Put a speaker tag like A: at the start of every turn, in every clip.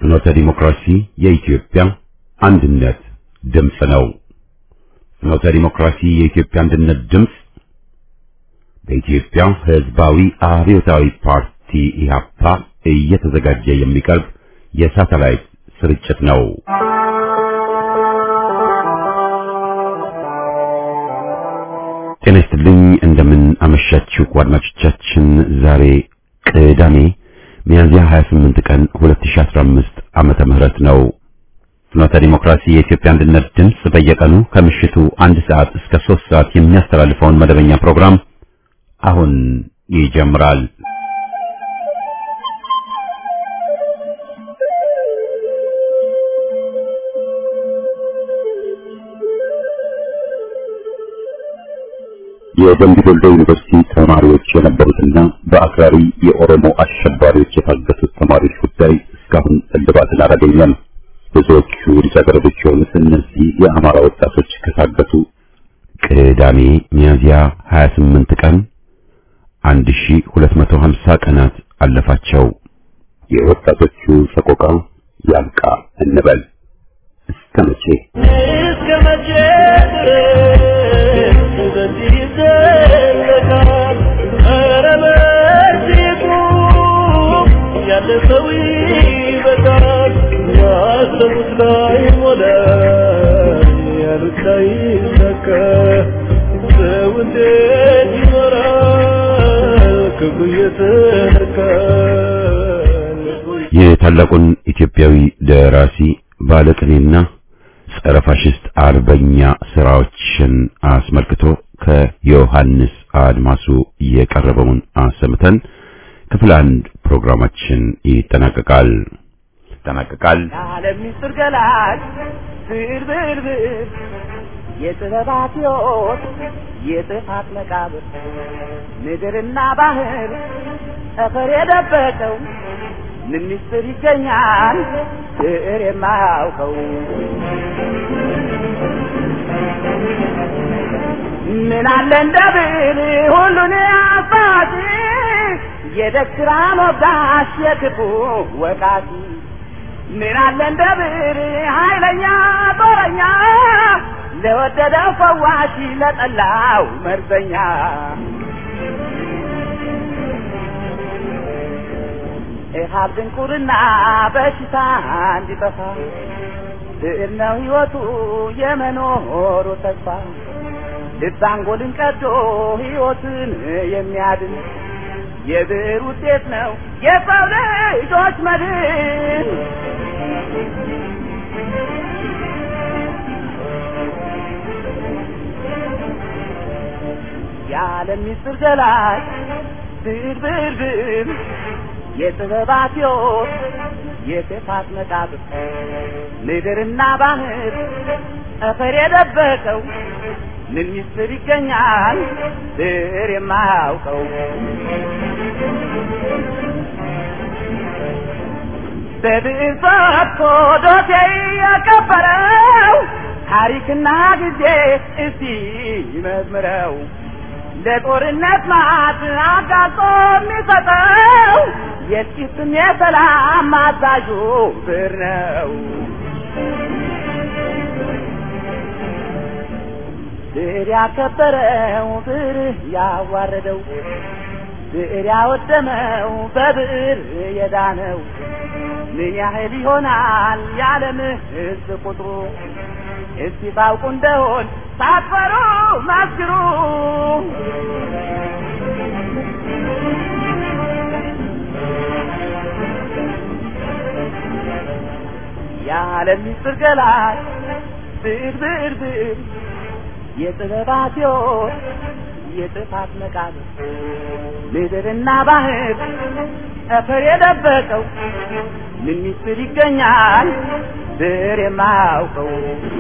A: ፍኖተ ዲሞክራሲ የኢትዮጵያ አንድነት ድምፅ ነው። ፍኖተ ዲሞክራሲ የኢትዮጵያ አንድነት ድምፅ በኢትዮጵያ ሕዝባዊ አብዮታዊ ፓርቲ ኢህአፓ እየተዘጋጀ የሚቀርብ የሳተላይት ስርጭት ነው። ጤና ይስጥልኝ። እንደምን አመሻችሁ አድማጮቻችን። ዛሬ ቅዳሜ ሚያዝያ 28 ቀን 2015 ዓመተ ምህረት ነው። ፍኖተ ዲሞክራሲ የኢትዮጵያ አንድነት ድምፅ በየቀኑ ከምሽቱ አንድ ሰዓት እስከ ሶስት ሰዓት የሚያስተላልፈውን መደበኛ ፕሮግራም አሁን ይጀምራል። የደምቢ ዶሎ ዩኒቨርሲቲ ተማሪዎች የነበሩትና በአክራሪ የኦሮሞ አሸባሪዎች የታገቱት ተማሪዎች ጉዳይ እስካሁን እልባትን አላገኘም። ብዙዎቹ ልጃገረዶች የሆኑት እነዚህ የአማራ ወጣቶች ከታገቱ ቅዳሜ ሚያዝያ 28 ቀን 1250 ቀናት አለፋቸው። የወጣቶቹ ሰቆቃ ያልቃ እንበል እስከ መቼ
B: እስከ መቼ ድረስ በዚህ ይዘለቃል? ኧረ በእርግጡ ያለፈው ይበቃል። ያሰቡት ላይ ሞላ፣ ያሉት ላይ ይሳካ። ሰው እንዴት ይኖራል ክብሩ እየተነካ
A: የታላቁን ኢትዮጵያዊ ደራሲ ባለቅኔና ጸረ ፋሽስት አርበኛ ስራዎችን አስመልክቶ ከዮሐንስ አድማሱ የቀረበውን አሰምተን ክፍል አንድ ፕሮግራማችን ይጠናቀቃል ይጠናቀቃል።
B: የዓለም ምስጢር ገላጭ ብር ብር ብር የጥበባት ሕይወት የጥፋት መቃብር ምድርና ባህር ጠፈር የደበቀው ምን ምስጢር ይገኛል ብዕር የማያውቀው ምን አለ እንደ ብዕር ሁሉን አባቲ የደግ ሥራ ሞጋሽ የክፉ ወቃቲ ምን አለ እንደ ብዕር ኃይለኛ ጦረኛ ለወደደው ፈዋሽ ለጠላው መርዘኛ ኢሃብ ድንቁርና በሽታ እንዲጠፋ ብዕር ነው ሕይወቱ የመኖሩ ተስፋ ልብ አንጎልን ቀዶ ሕይወትን የሚያድን የብዕር ውጤት ነው የሰው ልጆች መድን። የዓለም ምስጢር ገላጭ ብዕር ብዕር ብዕር የጥበባት ሕይወት የክፋት መቃብር ምድርና ባህር ጠፈር የደበቀው ምን ምስጢር ይገኛል ብዕር የማያውቀው በብዕር ፈትቶ ዶሴ የቀበረው ታሪክና ጊዜ እስቲ ይመዝምረው ለጦርነት ማት አጋጦ የሚሰጠው የጥቂትም የሰላም አዛዡ ብዕር ነው። ብዕር ያከበረው ብዕር ያዋረደው ብዕር ያወደመው በብዕር የዳነው ምን ያህል ይሆናል የዓለም ሕዝብ ቁጥሩ? እስቲ ታውቁ እንደሆን ሳትፈሩ መስክሩ። የዓለም ምስጢር ገላጭ ብዕር ብዕር ብዕር የጥበባት ሕይወት የጥፋት መቃብር ምድርና ባህር ጠፈር የደበቀው ምን ምስጢር ይገኛል ብዕር የማያውቀው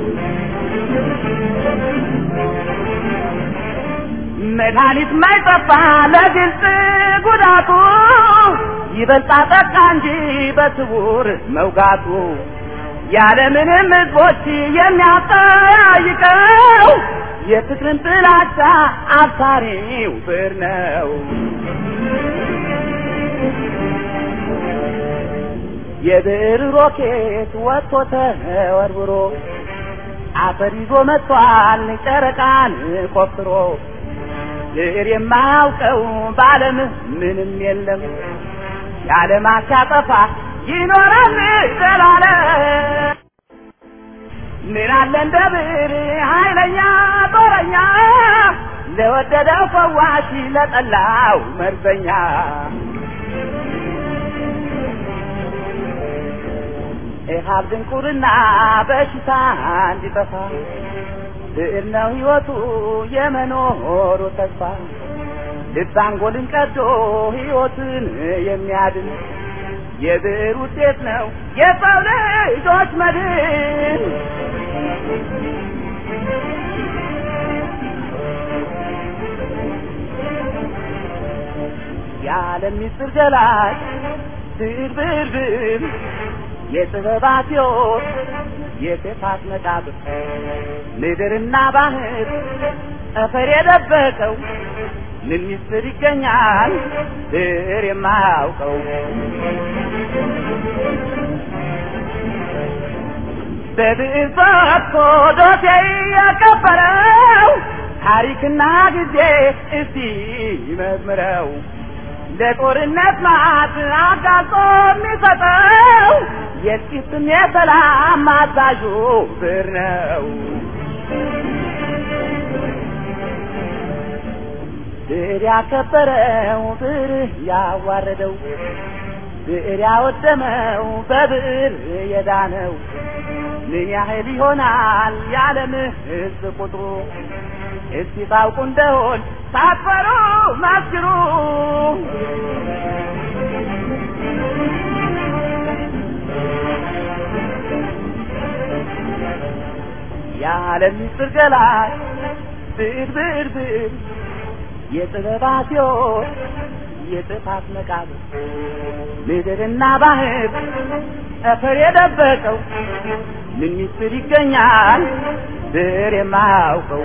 B: መድኃኒት ማይጠፋ ለግልጽ ጉዳቱ ይበልጣ ጠቃ እንጂ በስውር መውጋቱ ያለምንም ሕዝቦች የሚያጠያይቀው የፍቅርን ጥላቻ አብሳሪው ብዕር ነው። የብዕር ሮኬት ወጥቶ ተወርውሮ አፈር ይዞ መጥቷል ጨረቃን ቆፍሮ ብዕር የማያውቀው በዓለም ምንም የለም የዓለማት ሲያጠፋ ይኖራል ዘላለም ምን አለ እንደ ብዕር ኃይለኛ ጦረኛ ለወደደው ፈዋሽ ለጠላው መርዘኛ ኢሃብ ድንቁርና በሽታ እንዲጠፋ ብዕር ነው ሕይወቱ የመኖሩ ተስፋ ልብ አንጎልን ቀዶ ሕይወትን የሚያድን የብዕር ውጤት ነው የሰው ልጆች መድን። የዓለም ምስጢር ገላጭ ብዕር ብዕር ብዕር የጥበባት ሕይወት የጥፋት መቃብር ምድርና ባህር ጠፈር የደበቀው ምን ምስጢር ይገኛል ብዕር የማያውቀው በብዕር ፈትቶ ዶሴ ያከበረው ታሪክና ጊዜ እስቲ ይመዝምረው ለጦርነት ማት አጋልጦ የሚሰጠው የጥቂትም የሰላም አዛዡ ብዕር ነው። ብዕር ያከበረው ብዕር ያዋረደው ብዕር ያወደመው በብዕር የዳነው ምን ያህል ይሆናል የዓለም ሕዝብ ቁጥሩ? እስቲ ታውቁ እንደሆን ሳትፈሩ መስክሩ። የዓለም ምስጢር ገላጭ ብዕር ብዕር ብዕር የጥበባት ሕይወት የጥፋት መቃብር ምድርና ባህር ጠፈር የደበቀው ምን ምስጢር ይገኛል ብዕር የማያውቀው?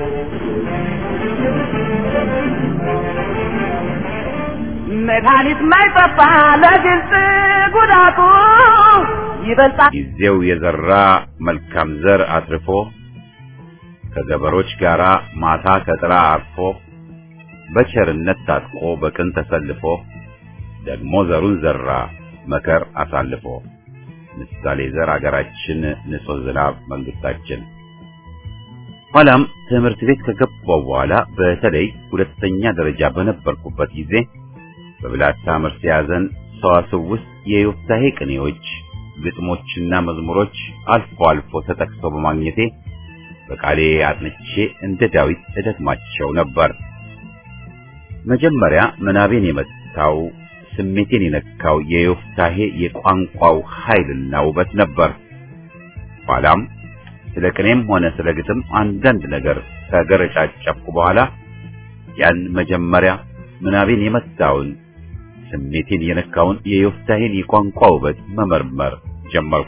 B: መድኃኒት ማይጠፋ ለግልጽ ጉዳቱ ይበልጣል
A: ጊዜው የዘራ መልካም ዘር አትርፎ ከገበሮች ጋር ማታ ከጥላ አርፎ በቸርነት ታጥቆ በቅን ተሰልፎ ደግሞ ዘሩን ዘራ መከር አሳልፎ ምሳሌ ዘር አገራችን ንጹሕ ዝናብ መንግስታችን። ኋላም ትምህርት ቤት ከገባው በኋላ በተለይ ሁለተኛ ደረጃ በነበርኩበት ጊዜ በብላታ መርሴ ያዘን ሰዋስው ውስጥ የዮፍታሔ ቅኔዎች፣ ግጥሞችና መዝሙሮች አልፎ አልፎ ተጠቅሰው በማግኘቴ በቃሌ አጥንቼ እንደ ዳዊት እደግማቸው ነበር። መጀመሪያ ምናቤን የመታው ስሜቴን የነካው የዮፍታሔ የቋንቋው ኃይልና ውበት ነበር። ኋላም ስለ ቅኔም ሆነ ስለ ግጥም አንዳንድ ነገር ከገረጫጨፍኩ በኋላ ያን መጀመሪያ ምናቤን የመታውን ስሜቴን የነካውን የዮፍታሔን የቋንቋ ውበት መመርመር ጀመርኩ።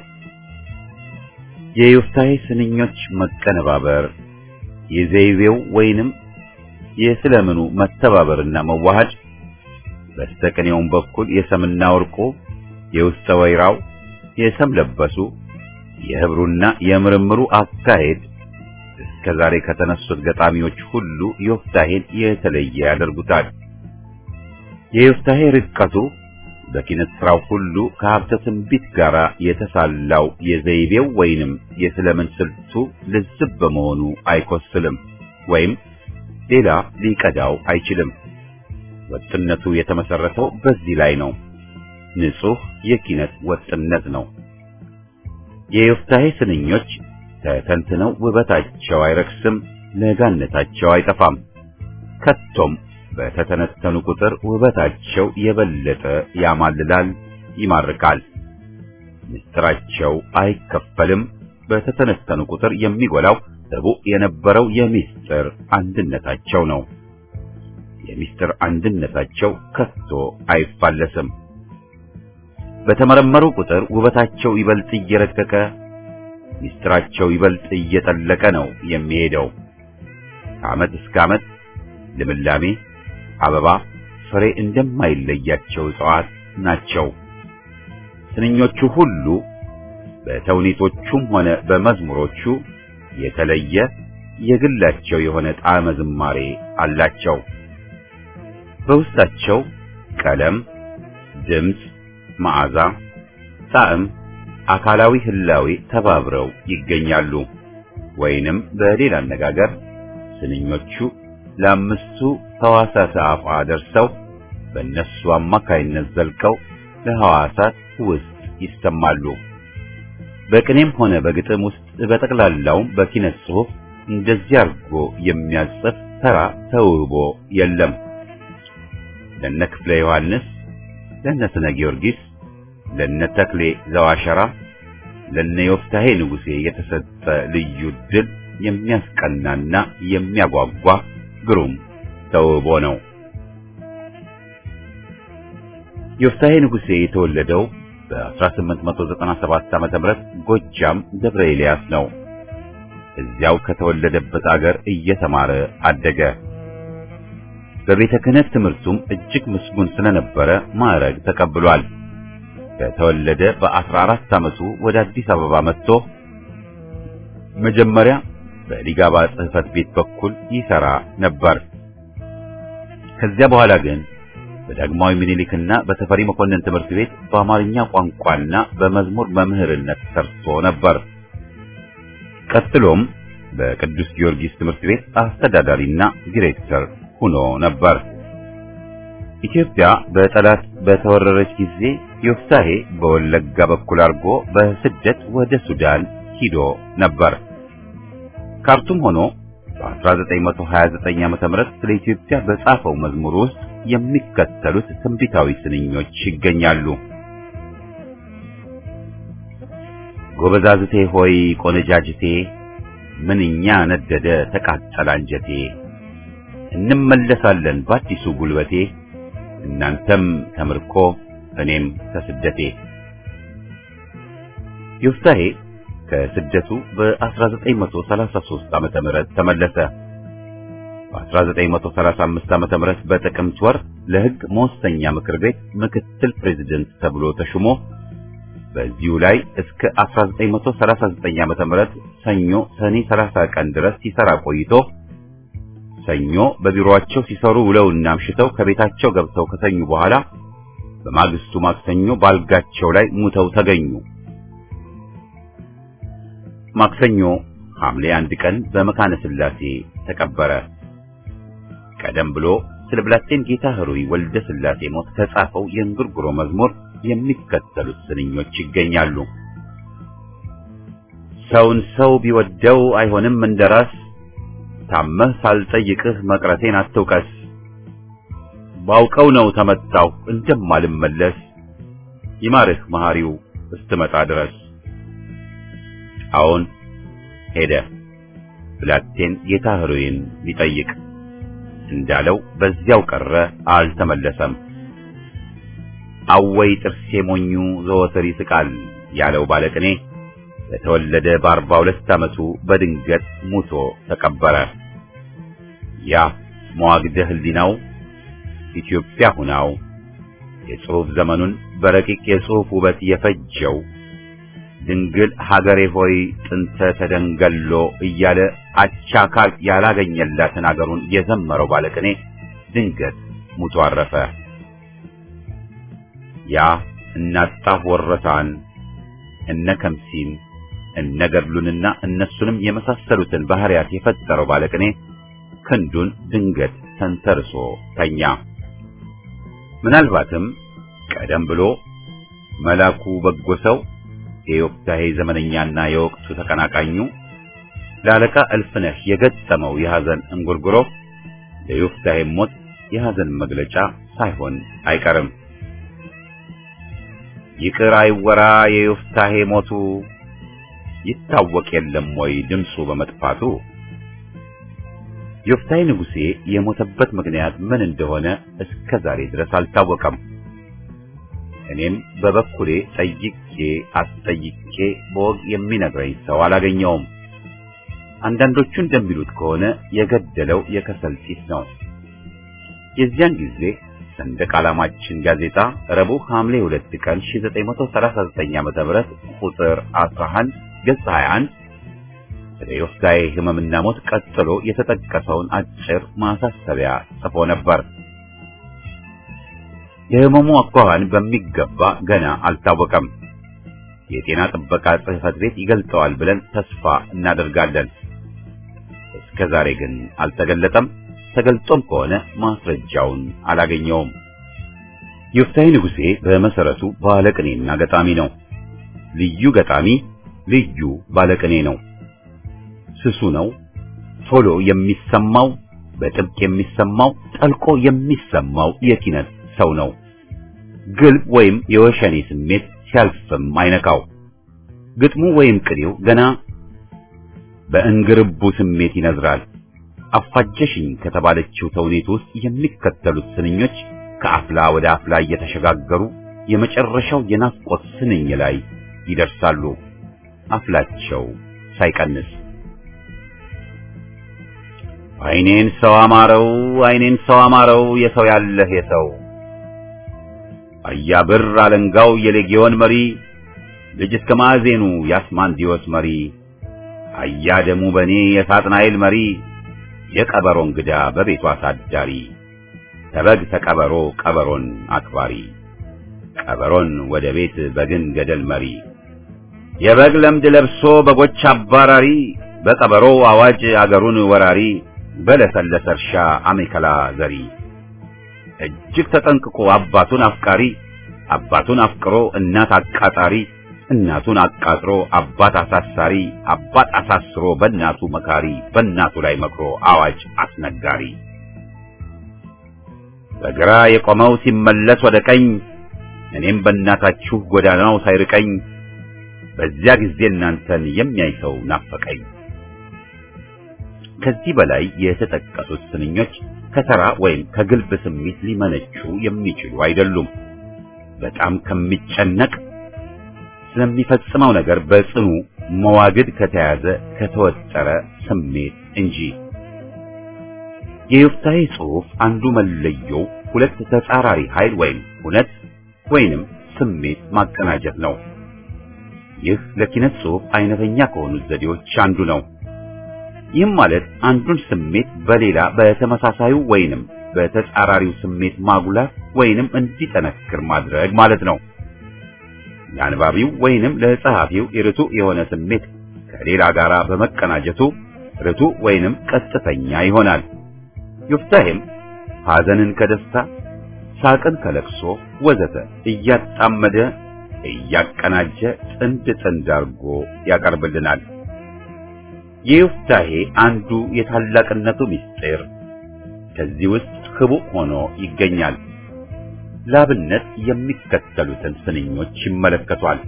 A: የዮፍታሔ ስንኞች መቀነባበር፣ የዘይቤው ወይንም የስለምኑ መተባበርና መዋሃድ በስተቀኔውም በኩል የሰምና ወርቁ የውስጠ ወይራው የሰም ለበሱ የህብሩና የምርምሩ አካሄድ እስከ ዛሬ ከተነሱት ገጣሚዎች ሁሉ ዮፍታሔን የተለየ ያደርጉታል። የዮፍታሔ ርቀቱ በኪነት ስራው ሁሉ ከሀብተ ትንቢት ጋር የተሳላው የዘይቤው ወይንም የስለምን ስልቱ ልዝብ በመሆኑ አይኮስልም ወይም ሌላ ሊቀዳው አይችልም። ወጥነቱ የተመሰረተው በዚህ ላይ ነው። ንጹህ የኪነት ወጥነት ነው። የዮፍታሔ ስንኞች ተተንትነው ውበታቸው አይረክስም፣ ለጋነታቸው አይጠፋም። ከቶም በተተነተኑ ቁጥር ውበታቸው የበለጠ ያማልላል፣ ይማርካል። ምስጢራቸው አይከፈልም። በተተነተኑ ቁጥር የሚጎላው ርቡዕ የነበረው የምስጢር አንድነታቸው ነው። የምስጢር አንድነታቸው ከቶ አይፋለስም። በተመረመሩ ቁጥር ውበታቸው ይበልጥ እየረቀቀ ምስጢራቸው ይበልጥ እየጠለቀ ነው የሚሄደው። ከዓመት እስከ ዓመት ልምላሜ፣ አበባ፣ ፍሬ እንደማይለያቸው እጽዋት ናቸው። ስንኞቹ ሁሉ በተውኔቶቹም ሆነ በመዝሙሮቹ የተለየ የግላቸው የሆነ ጣዕመ ዝማሬ አላቸው። በውስጣቸው ቀለም፣ ድምፅ፣ መዓዛ፣ ጣዕም፣ አካላዊ ህላዌ ተባብረው ይገኛሉ። ወይንም በሌላ አነጋገር ስንኞቹ ለአምስቱ ሕዋሳት አፏ ደርሰው በእነሱ አማካይነት ዘልቀው ለሕዋሳት ውስጥ ይሰማሉ። በቅኔም ሆነ በግጥም ውስጥ በጠቅላላውም በኪነት ጽሑፍ እንደዚህ አድርጎ የሚያጽፍ ተራ ተውቦ የለም። ለነ ክፍለ ዮሐንስ፣ ለነ ስነ ጊዮርጊስ፣ ለነ ተክሌ ዘዋሸራ፣ ለነ ዮፍታሔ ንጉሴ የተሰጠ ልዩ ድል የሚያስቀናና የሚያጓጓ ግሩም ተውቦ ነው። ዮፍታሔ ንጉሴ የተወለደው በ1897 ዓመተ ምህረት ጎጃም ደብረ ኤልያስ ነው። እዚያው ከተወለደበት አገር እየተማረ አደገ። በቤተ ክህነት ትምህርቱም እጅግ ምስጉን ስለነበረ ማዕረግ ተቀብሏል። ከተወለደ በ14 ዓመቱ ወደ አዲስ አበባ መጥቶ መጀመሪያ በሊጋባ ጽሕፈት ቤት በኩል ይሰራ ነበር። ከዚያ በኋላ ግን በዳግማዊ ምኒልክና በተፈሪ መኮንን ትምህርት ቤት በአማርኛ ቋንቋና በመዝሙር መምህርነት ሰርቶ ነበር። ቀጥሎም በቅዱስ ጊዮርጊስ ትምህርት ቤት አስተዳዳሪና ዲሬክተር ሆኖ ነበር። ኢትዮጵያ በጠላት በተወረረች ጊዜ ዮፍታሔ በወለጋ በኩል አድርጎ በስደት ወደ ሱዳን ሂዶ ነበር። ካርቱም ሆኖ በ1929 ዓ.ም ስለ ኢትዮጵያ በጻፈው መዝሙር ውስጥ የሚከተሉት ትንቢታዊ ስንኞች ይገኛሉ። ጎበዛዝቴ ሆይ ቆነጃጅቴ፣ ምንኛ ነደደ ተቃጠለ አንጀቴ፣ እንመለሳለን በአዲሱ ጉልበቴ፣ እናንተም ከምርኮ እኔም ከስደቴ። ዮፍታሔ ከስደቱ በ1933 ዓመተ ምህረት ተመለሰ። በ1935 ዓመተ ምህረት በጥቅምት ወር ለሕግ መወሰኛ ምክር ቤት ምክትል ፕሬዝደንት ተብሎ ተሹሞ በዚሁ ላይ እስከ 1939 ዓመተ ምህረት ሰኞ ሰኔ 30 ቀን ድረስ ሲሰራ ቆይቶ ሰኞ በቢሮአቸው ሲሰሩ ውለውና አምሽተው ከቤታቸው ገብተው ከተኙ በኋላ በማግስቱ ማክሰኞ ባልጋቸው ላይ ሙተው ተገኙ። ማክሰኞ ሐምሌ አንድ ቀን በመካነ ሥላሴ ተቀበረ። ቀደም ብሎ ስለ ብላቴን ጌታ ኅሩይ ወልደ ሥላሴ ሞት ከጻፈው የእንጉርጉሮ መዝሙር የሚከተሉት ስንኞች ይገኛሉ። ሰውን ሰው ቢወደው አይሆንም እንደራስ፣ ታመህ ሳልጠይቅህ መቅረቴን አትውቀስ። ባውቀው ነው ተመታሁ እንደማልመለስ፣ ይማርህ መሐሪው እስትመጣ ድረስ። አዎን ሄደ ብላቴን ጌታ ኅሩይን ሊጠይቅ እንዳለው በዚያው ቀረ፣ አልተመለሰም። አወይ ጥርሴ ሞኙ ዘወትር ይስቃል ያለው ባለቅኔ በተወለደ በአርባ ሁለት ዓመቱ በድንገት ሙቶ ተቀበረ። ያ መዋግደ ሕሊናው ኢትዮጵያ ሁናው የጽሑፍ ዘመኑን በረቂቅ የጽሑፍ ውበት የፈጀው ድንግል ሀገሬ ሆይ ጥንተ ተደንገሎ እያለ አቻ አካል ያላገኘላትን አገሩን የዘመረው ባለቅኔ ድንገት ሙቶ አረፈ። ያ እናጣፍ ወረታን እነ ከምሲን እነ ገድሉንና እነሱንም የመሳሰሉትን ባህሪያት የፈጠረው ባለቅኔ ክንዱን ድንገት ተንተርሶ ተኛ። ምናልባትም ቀደም ብሎ መላኩ በጎ ሰው የዮፍታሔ ዘመነኛና የወቅቱ ተቀናቃኙ ለአለቃ እልፍነህ የገጠመው የሐዘን እንጉርጉሮ ለዮፍታሔ ሞት የሐዘን መግለጫ ሳይሆን አይቀርም። ይቅር አይወራ የዮፍታሔ ሞቱ ይታወቅ የለም ወይ ድምፁ በመጥፋቱ። ዮፍታሔ ንጉሴ የሞተበት ምክንያት ምን እንደሆነ እስከ ዛሬ ድረስ አልታወቀም። እኔም በበኩሌ ጠይቄ አስጠይቄ በወግ የሚነግረኝ ሰው አላገኘውም። አንዳንዶቹ እንደሚሉት ከሆነ የገደለው የከሰል ጢስ ነው። የዚያን ጊዜ ሰንደቅ ዓላማችን ጋዜጣ ረቡዕ ሐምሌ 2 ቀን 1939 ዓ.ም ቁጥር 11 ገጽ 21 ስለ ዮፍታሔ ሕመምና ሞት ቀጥሎ የተጠቀሰውን አጭር ማሳሰቢያ ጽፎ ነበር። የሕመሙ አኳኋን በሚገባ ገና አልታወቀም። የጤና ጥበቃ ጽሕፈት ቤት ይገልጠዋል ብለን ተስፋ እናደርጋለን። እስከ ዛሬ ግን አልተገለጠም። ተገልጦም ከሆነ ማስረጃውን አላገኘውም። ዮፍታሔ ንጉሴ በመሰረቱ ባለቅኔና ገጣሚ ነው። ልዩ ገጣሚ፣ ልዩ ባለቅኔ ነው። ስሱ ነው። ቶሎ የሚሰማው በጥብቅ የሚሰማው ጠልቆ የሚሰማው የኪነት ሰው ነው። ግልብ ወይም የወሸኔ ስሜት ሲያልፍም አይነካው። ግጥሙ ወይም ቅኔው ገና በእንግርቡ ስሜት ይነዝራል። አፋጀሽኝ ከተባለችው ተውኔት ውስጥ የሚከተሉት ስንኞች ከአፍላ ወደ አፍላ እየተሸጋገሩ የመጨረሻው የናፍቆት ስንኝ ላይ ይደርሳሉ። አፍላቸው ሳይቀንስ አይኔን ሰው አማረው አይኔን ሰው አማረው የሰው ያለህ የሰው አያብር አለንጋው የሌጊዮን መሪ ልጅ እስከ ማዕዜኑ የአስማንዲዮስ መሪ አያ ደሙ በኔ የሳጥናኤል መሪ የቀበሮ እንግዳ በቤቱ አሳዳሪ ተበግ ተቀበሮ ቀበሮን አክባሪ ቀበሮን ወደ ቤት በግን ገደል መሪ የበግ ለምድ ለብሶ በጎች አባራሪ በቀበሮ አዋጅ አገሩን ወራሪ በለሰለሰ እርሻ አሜከላ ዘሪ እጅግ ተጠንቅቆ አባቱን አፍቃሪ አባቱን አፍቅሮ እናት አቃጣሪ እናቱን አቃጥሮ አባት አሳሳሪ አባት አሳስሮ በእናቱ መካሪ በእናቱ ላይ መክሮ አዋጅ አስነጋሪ በግራ የቆመው ሲመለስ ወደ ቀኝ እኔም በእናታችሁ ጎዳናው ሳይርቀኝ በዚያ ጊዜ እናንተን የሚያይ ሰው ናፈቀኝ። ከዚህ በላይ የተጠቀሱት ስንኞች ከተራ ወይም ከግልብ ስሜት ሊመነጩ የሚችሉ አይደሉም። በጣም ከሚጨነቅ ስለሚፈጽመው ነገር በጽኑ መዋግድ ከተያዘ ከተወጠረ ስሜት እንጂ። የዮፍታሔ ጽሑፍ አንዱ መለየው ሁለት ተጻራሪ ኃይል ወይም እውነት ወይንም ስሜት ማቀናጀት ነው። ይህ ለኪነት ጽሑፍ አይነተኛ ከሆኑት ዘዴዎች አንዱ ነው። ይህም ማለት አንዱን ስሜት በሌላ በተመሳሳዩ ወይንም በተጻራሪው ስሜት ማጉላት ወይንም እንዲጠነክር ማድረግ ማለት ነው። ለአንባቢው ወይንም ለጸሐፊው ርቱዕ የሆነ ስሜት ከሌላ ጋር በመቀናጀቱ ርቱዕ ወይንም ቀጥተኛ ይሆናል። ዮፍታሔም ሐዘንን ከደስታ ሳቅን ከለቅሶ ወዘተ እያጣመደ እያቀናጀ ጥንድ ጥንድ አድርጎ ያቀርብልናል። የዮፍታሔ አንዱ የታላቅነቱ ምስጢር ከዚህ ውስጥ ህቡዕ ሆኖ ይገኛል። ላብነት የሚከተሉትን ስንኞች ይመለከቷል።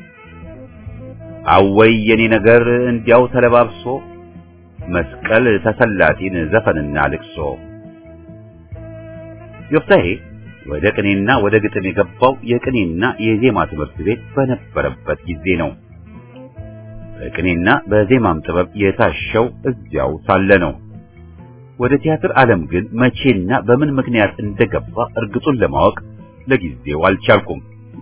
A: አወይ የኔ ነገር እንዲያው ተለባብሶ መስቀል ተሰላጢን ዘፈንና ልቅሶ። ዮፍታሔ ወደ ቅኔና ወደ ግጥም የገባው የቅኔና የዜማ ትምህርት ቤት በነበረበት ጊዜ ነው። በቅኔና በዜማም ጥበብ የታሸው እዚያው ሳለ ነው። ወደ ቲያትር ዓለም ግን መቼና በምን ምክንያት እንደገባ እርግጡን ለማወቅ ለጊዜው አልቻልኩም።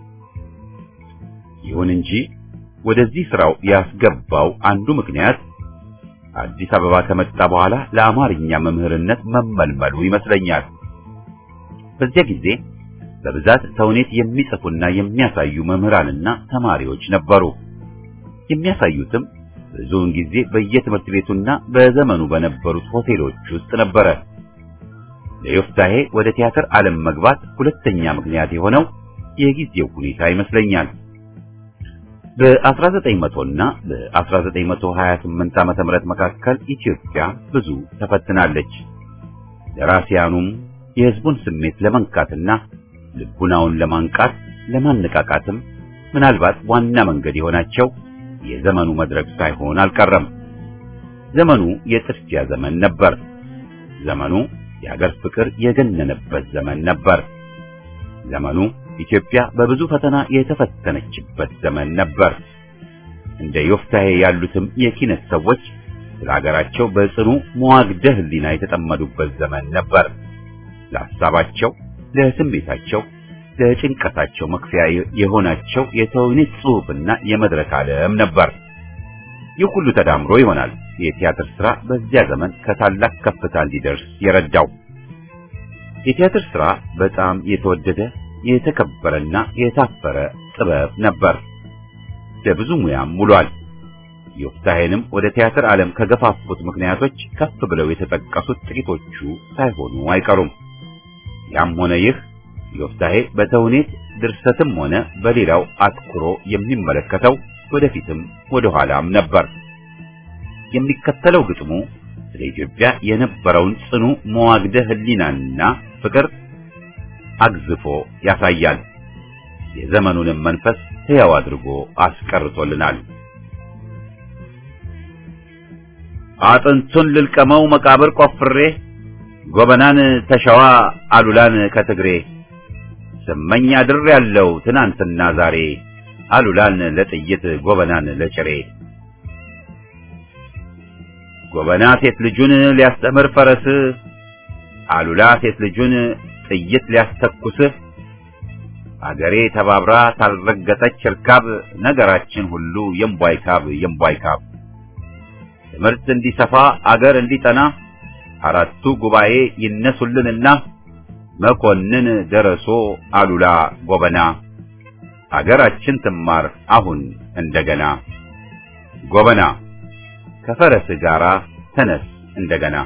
A: ይሁን እንጂ ወደዚህ ስራው ያስገባው አንዱ ምክንያት አዲስ አበባ ከመጣ በኋላ ለአማርኛ መምህርነት መመልመሉ ይመስለኛል። በዚያ ጊዜ በብዛት ተውኔት የሚጽፉና የሚያሳዩ መምህራንና ተማሪዎች ነበሩ። የሚያሳዩትም ብዙውን ጊዜ በየትምህርት ቤቱና በዘመኑ በነበሩት ሆቴሎች ውስጥ ነበረ። ለዮፍታሔ ወደ ቲያትር ዓለም መግባት ሁለተኛ ምክንያት የሆነው የጊዜው ሁኔታ ይመስለኛል። በ1900 እና በ1928 ዓመተ ምህረት መካከል ኢትዮጵያ ብዙ ተፈትናለች። ደራሲያኑም የሕዝቡን ስሜት ለመንካትና ልቡናውን ለማንቃት ለማነቃቃትም ምናልባት ዋና መንገድ የሆናቸው የዘመኑ መድረክ ሳይሆን አልቀረም። ዘመኑ የጥድፊያ ዘመን ነበር። ዘመኑ የሀገር ፍቅር የገነነበት ዘመን ነበር። ዘመኑ ኢትዮጵያ በብዙ ፈተና የተፈተነችበት ዘመን ነበር። እንደ ዮፍታሔ ያሉትም የኪነት ሰዎች ስለ ሀገራቸው በጽኑ መዋግደ ሕሊና የተጠመዱበት ዘመን ነበር። ለሐሳባቸው፣ ለስሜታቸው ለጭንቀታቸው መክፈያ የሆናቸው የተውኔት ጽሑፍና የመድረክ ዓለም ነበር። ይህ ሁሉ ተዳምሮ ይሆናል የቲያትር ሥራ በዚያ ዘመን ከታላቅ ከፍታ እንዲደርስ የረዳው። የቲያትር ሥራ በጣም የተወደደ የተከበረና የታፈረ ጥበብ ነበር። ለብዙ ሙያም ውሏል። ዮፍታሔንም ወደ ቲያትር ዓለም ከገፋፉት ምክንያቶች ከፍ ብለው የተጠቀሱት ጥቂቶቹ ሳይሆኑ አይቀሩም። ያም ሆነ ይህ ዮፍታሔ በተውኔት ድርሰትም ሆነ በሌላው አትኩሮ የሚመለከተው ወደፊትም ወደ ኋላም ነበር። የሚከተለው ግጥሙ ስለ ኢትዮጵያ የነበረውን ጽኑ መዋግደ ሕሊናና ፍቅር አግዝፎ ያሳያል። የዘመኑንም መንፈስ ሕያው አድርጎ አስቀርቶልናል። አጥንቱን ልልቀመው መቃብር ቆፍሬ ጎበናን ተሸዋ አሉላን ከትግሬ ስመኝ አድር ያለው ትናንትና ዛሬ አሉላን ለጥይት ጎበናን ለጭሬ ጎበና ሴት ልጁን ሊያስተምር ፈረስ አሉላ ሴት ልጁን ጥይት ሊያስተኩስ አገሬ ተባብራ ታልረገጠች እርካብ ነገራችን ሁሉ የምቧይ ካብ የምቧይ ካብ ትምህርት እንዲሰፋ አገር እንዲጠና አራቱ ጉባኤ ይነሱልንና መኮንን ደረሶ አሉላ ጎበና አገራችን ትማር አሁን እንደገና ጎበና ከፈረስ ጋራ ተነስ እንደገና።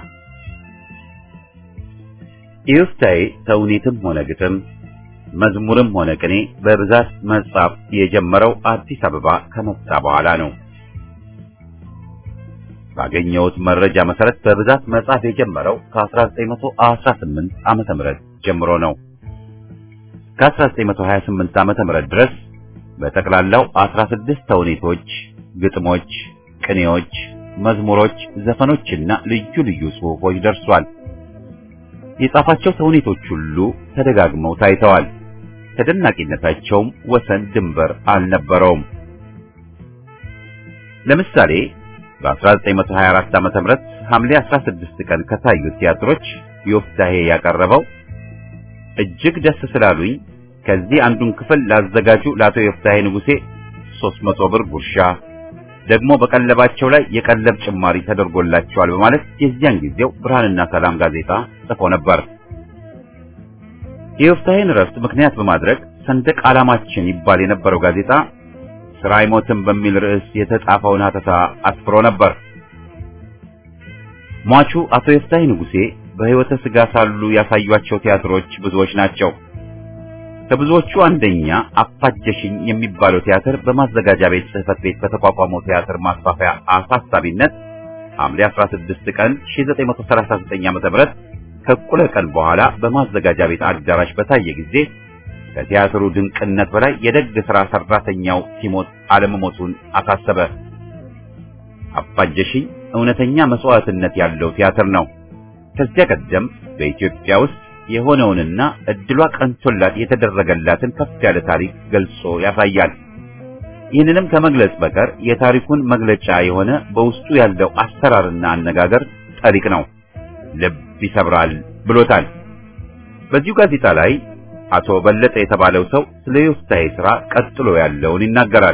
A: ዮፍታሔ ተውኔትም ሆነ ግጥም መዝሙርም ሆነ ቅኔ በብዛት መጻፍ የጀመረው አዲስ አበባ ከመጣ በኋላ ነው። ባገኘሁት መረጃ መሰረት በብዛት መጻፍ የጀመረው ከ1918 ዓመተ ምህረት ጀምሮ ነው። ከ1928 ዓመተ ምህረት ድረስ በጠቅላላው 16 ተውኔቶች፣ ግጥሞች፣ ቅኔዎች፣ መዝሙሮች፣ ዘፈኖችና ልዩ ልዩ ጽሑፎች ደርሷል። የጻፋቸው ተውኔቶች ሁሉ ተደጋግመው ታይተዋል። ተደናቂነታቸውም ወሰን ድንበር አልነበረውም። ለምሳሌ በ1924 ዓመተ ምህረት ሐምሌ 16 ቀን ከታዩት ቲያትሮች ዮፍታሔ ያቀረበው እጅግ ደስ ስላሉኝ ከዚህ አንዱን ክፍል ላዘጋጁ ለአቶ ዮፍታሔ ንጉሴ 300 ብር ጉርሻ ደግሞ በቀለባቸው ላይ የቀለብ ጭማሪ ተደርጎላቸዋል በማለት የዚያን ጊዜው ብርሃንና ሰላም ጋዜጣ ጽፎ ነበር። የዮፍታሔን እረፍት ምክንያት በማድረግ ሰንደቅ ዓላማችን ይባል የነበረው ጋዜጣ ስራ አይሞትም በሚል ርዕስ የተጻፈውን ሀተታ አስፍሮ ነበር። ሟቹ አቶ ዮፍታሔ ንጉሴ በሕይወተ ሥጋ ሳሉ ያሳዩአቸው ቲያትሮች ብዙዎች ናቸው። ከብዙዎቹ አንደኛ አፋጀሽኝ የሚባለው ቲያትር በማዘጋጃ ቤት ጽሕፈት ቤት በተቋቋመው ቲያትር ማስፋፊያ አሳሳቢነት ሐምሌ 16 ቀን 1939 ዓ.ም ከእኩለ ቀን በኋላ በማዘጋጃ ቤት አዳራሽ በታየ ጊዜ ከቲያትሩ ድንቅነት በላይ የደግ ሥራ ሠራተኛው ሲሞት አለመሞቱን አሳሰበ። አፋጀሽኝ እውነተኛ መስዋዕትነት ያለው ቲያትር ነው። ከዚያ ቀደም በኢትዮጵያ ውስጥ የሆነውንና እድሏ ቀንቶላት የተደረገላትን ከፍ ያለ ታሪክ ገልጾ ያሳያል። ይህንንም ከመግለጽ በቀር የታሪኩን መግለጫ የሆነ በውስጡ ያለው አሰራርና አነጋገር ጠሪቅ ነው፣ ልብ ይሰብራል ብሎታል። በዚሁ ጋዜጣ ላይ አቶ በለጠ የተባለው ሰው ስለ ዮፍታሔ ሥራ ቀጥሎ ያለውን ይናገራል።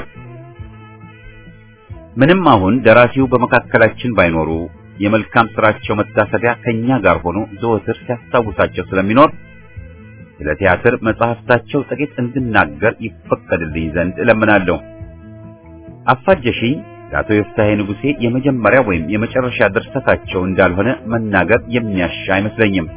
A: ምንም አሁን ደራሲው በመካከላችን ባይኖሩ የመልካም ስራቸው መታሰቢያ ከኛ ጋር ሆኖ ዘወትር ሲያስታውሳቸው ስለሚኖር ስለ ቲያትር መጽሐፍታቸው ጥቂት እንድናገር ይፈቀድልኝ ዘንድ እለምናለሁ። አፋጀሽኝ ለአቶ ዮፍታሔ ንጉሴ የመጀመሪያ ወይም የመጨረሻ ድርሰታቸው እንዳልሆነ መናገር የሚያሻ አይመስለኝም።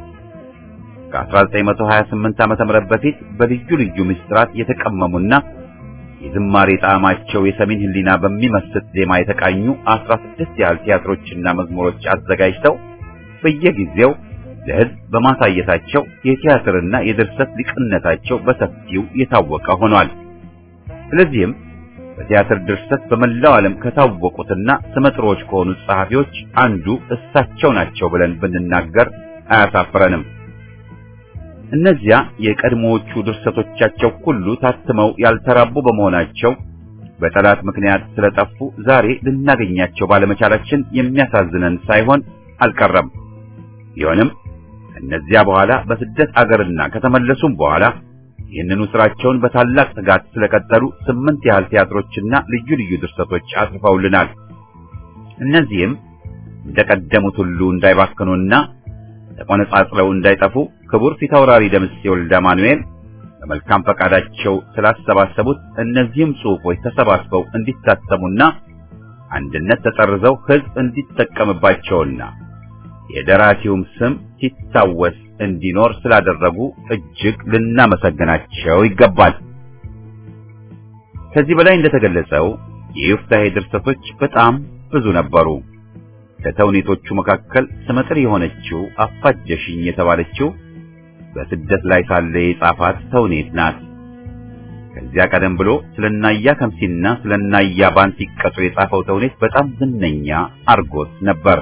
A: ከ1928 ዓመተ ምህረት በፊት በልዩ ልዩ ምስጢራት የተቀመሙና የዝማሬ ጣዕማቸው የሰሜን ሕሊና በሚመስጥ ዜማ የተቃኙ 16 ያህል ቲያትሮችና መዝሙሮች አዘጋጅተው በየጊዜው ለሕዝብ በማሳየታቸው የቲያትርና የድርሰት ሊቅነታቸው በሰፊው የታወቀ ሆኗል። ስለዚህም በቲያትር ድርሰት በመላው ዓለም ከታወቁትና ስመጥሮች ከሆኑት ጸሐፊዎች አንዱ እሳቸው ናቸው ብለን ብንናገር አያሳፍረንም። እነዚያ የቀድሞዎቹ ድርሰቶቻቸው ሁሉ ታትመው ያልተራቡ በመሆናቸው በጠላት ምክንያት ስለጠፉ ዛሬ ልናገኛቸው ባለመቻላችን የሚያሳዝነን ሳይሆን አልቀረም። ቢሆንም እነዚያ በኋላ በስደት አገርና ከተመለሱም በኋላ ይህንኑ ስራቸውን በታላቅ ትጋት ስለቀጠሉ ስምንት ያህል ቲያትሮችና ልዩ ልዩ ድርሰቶች አጽፈውልናል። እነዚህም እንደቀደሙት ሁሉ እንዳይባክኑና ተቆነጻጽለው እንዳይጠፉ ክቡር ፊታውራሪ ደምሴ ወልደ ማኑኤል በመልካም ፈቃዳቸው ስላሰባሰቡት እነዚህም ጽሑፎች ተሰባስበው እንዲታተሙና አንድነት ተጠርዘው ሕዝብ እንዲጠቀምባቸውና የደራሲውም ስም ሲታወስ እንዲኖር ስላደረጉ እጅግ ልናመሰግናቸው ይገባል። ከዚህ በላይ እንደተገለጸው የዮፍታሔ ድርሰቶች በጣም ብዙ ነበሩ። ከተውኔቶቹ መካከል ስመጥር የሆነችው አፋጀሽኝ የተባለችው በስደት ላይ ሳለ የጻፋት ተውኔት ናት። ከዚያ ቀደም ብሎ ስለናያ ከምሲና ስለናያ ባን ሲቀጡ የጻፈው ተውኔት በጣም ዝነኛ አርጎት ነበር።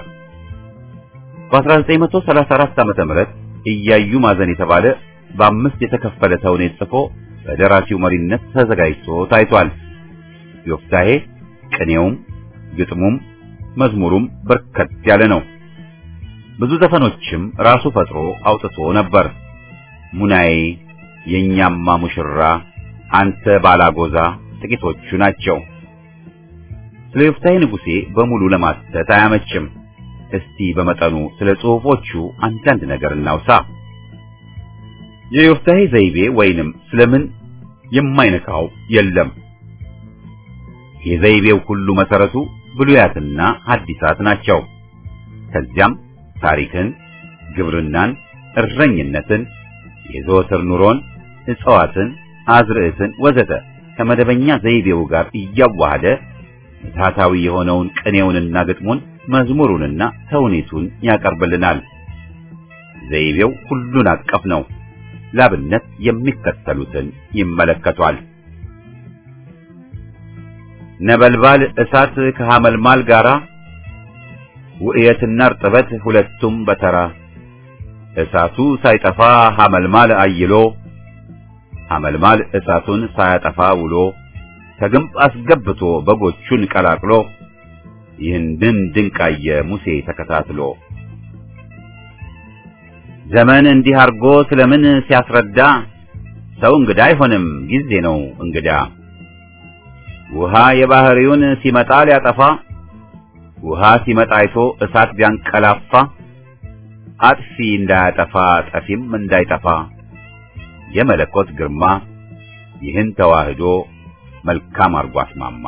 A: በ1934 ዓመተ ምህረት እያዩ ማዘን የተባለ በአምስት የተከፈለ ተውኔት ጽፎ በደራሲው መሪነት ተዘጋጅቶ ታይቷል። ዮፍታሔ ቅኔውም ግጥሙም መዝሙሩም በርከት ያለ ነው። ብዙ ዘፈኖችም ራሱ ፈጥሮ አውጥቶ ነበር። ሙናዬ፣ የኛማ ሙሽራ፣ አንተ ባላጎዛ ጥቂቶቹ ናቸው። ስለ ዮፍታሔ ንጉሴ በሙሉ ለማተት አያመችም። እስቲ በመጠኑ ስለ ጽሑፎቹ አንዳንድ ነገር እናውሳ። የዮፍታሔ ዘይቤ ወይንም ስለምን የማይነካው የለም። የዘይቤው ሁሉ መሰረቱ ብሉያትና ሐዲሳት ናቸው። ከዚያም ታሪክን፣ ግብርናን፣ እረኝነትን፣ የዘወትር ኑሮን፣ እጽዋትን፣ አዝርዕትን ወዘተ ከመደበኛ ዘይቤው ጋር እያዋሃደ ምትሃታዊ የሆነውን ቅኔውንና ግጥሙን መዝሙሩንና ተውኔቱን ያቀርብልናል። ዘይቤው ሁሉን አቀፍ ነው። ላብነት የሚከተሉትን ይመለከቷል። ነበልባል እሳት ከሐመልማል ጋራ ውእየትና እርጥበት ሁለቱም በተራ እሳቱ ሳይጠፋ ሐመልማል አይሎ ሐመልማል እሳቱን ሳያጠፋ ውሎ ከግንብ አስገብቶ በጎቹን ቀላቅሎ ይህንን ድንቃየ ሙሴ ተከታትሎ ዘመን እንዲህ አርጎ ስለምን ሲያስረዳ ሰው እንግዳ አይሆንም ጊዜ ነው እንግዳ ውሃ የባህሪውን ሲመጣ ሊያጠፋ ውሃ ሲመጣ አይቶ እሳት ቢያንቀላፋ አጥፊ እንዳያጠፋ ጠፊም እንዳይጠፋ የመለኮት ግርማ ይህን ተዋህዶ መልካም አርጎ አስማማ።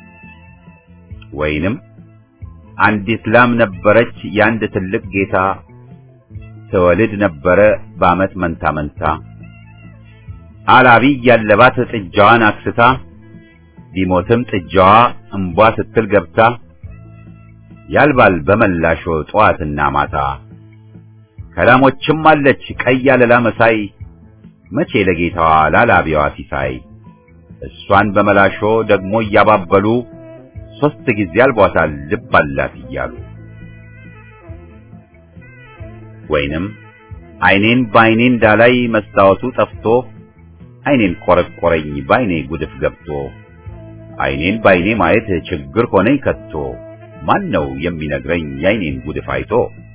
A: ወይንም አንዲት ላም ነበረች የአንድ ትልቅ ጌታ ትወልድ ነበረ በዓመት መንታ መንታ አላቢ ያለባት ጥጃዋን አክስታ ቢሞትም ጥጃዋ እምቧ ስትል ገብታ ያልባል በመላሾ ጠዋትና ማታ ከላሞችም አለች ቀይ አለላ መሳይ መቼ ለጌታዋ ላላቢዋ ሲሳይ እሷን በመላሾ ደግሞ እያባበሉ ሶስት ጊዜ አልቧታል ልብ አላት እያሉ ወይንም አይኔን በአይኔ እንዳላይ መስታወቱ ጠፍቶ አይኔን ቆረቆረኝ በአይኔ ጉድፍ ገብቶ አይኔን በአይኔ ማየት ችግር ሆነኝ ከቶ ማን ነው የሚነግረኝ የአይኔን ጉድፍ አይቶ?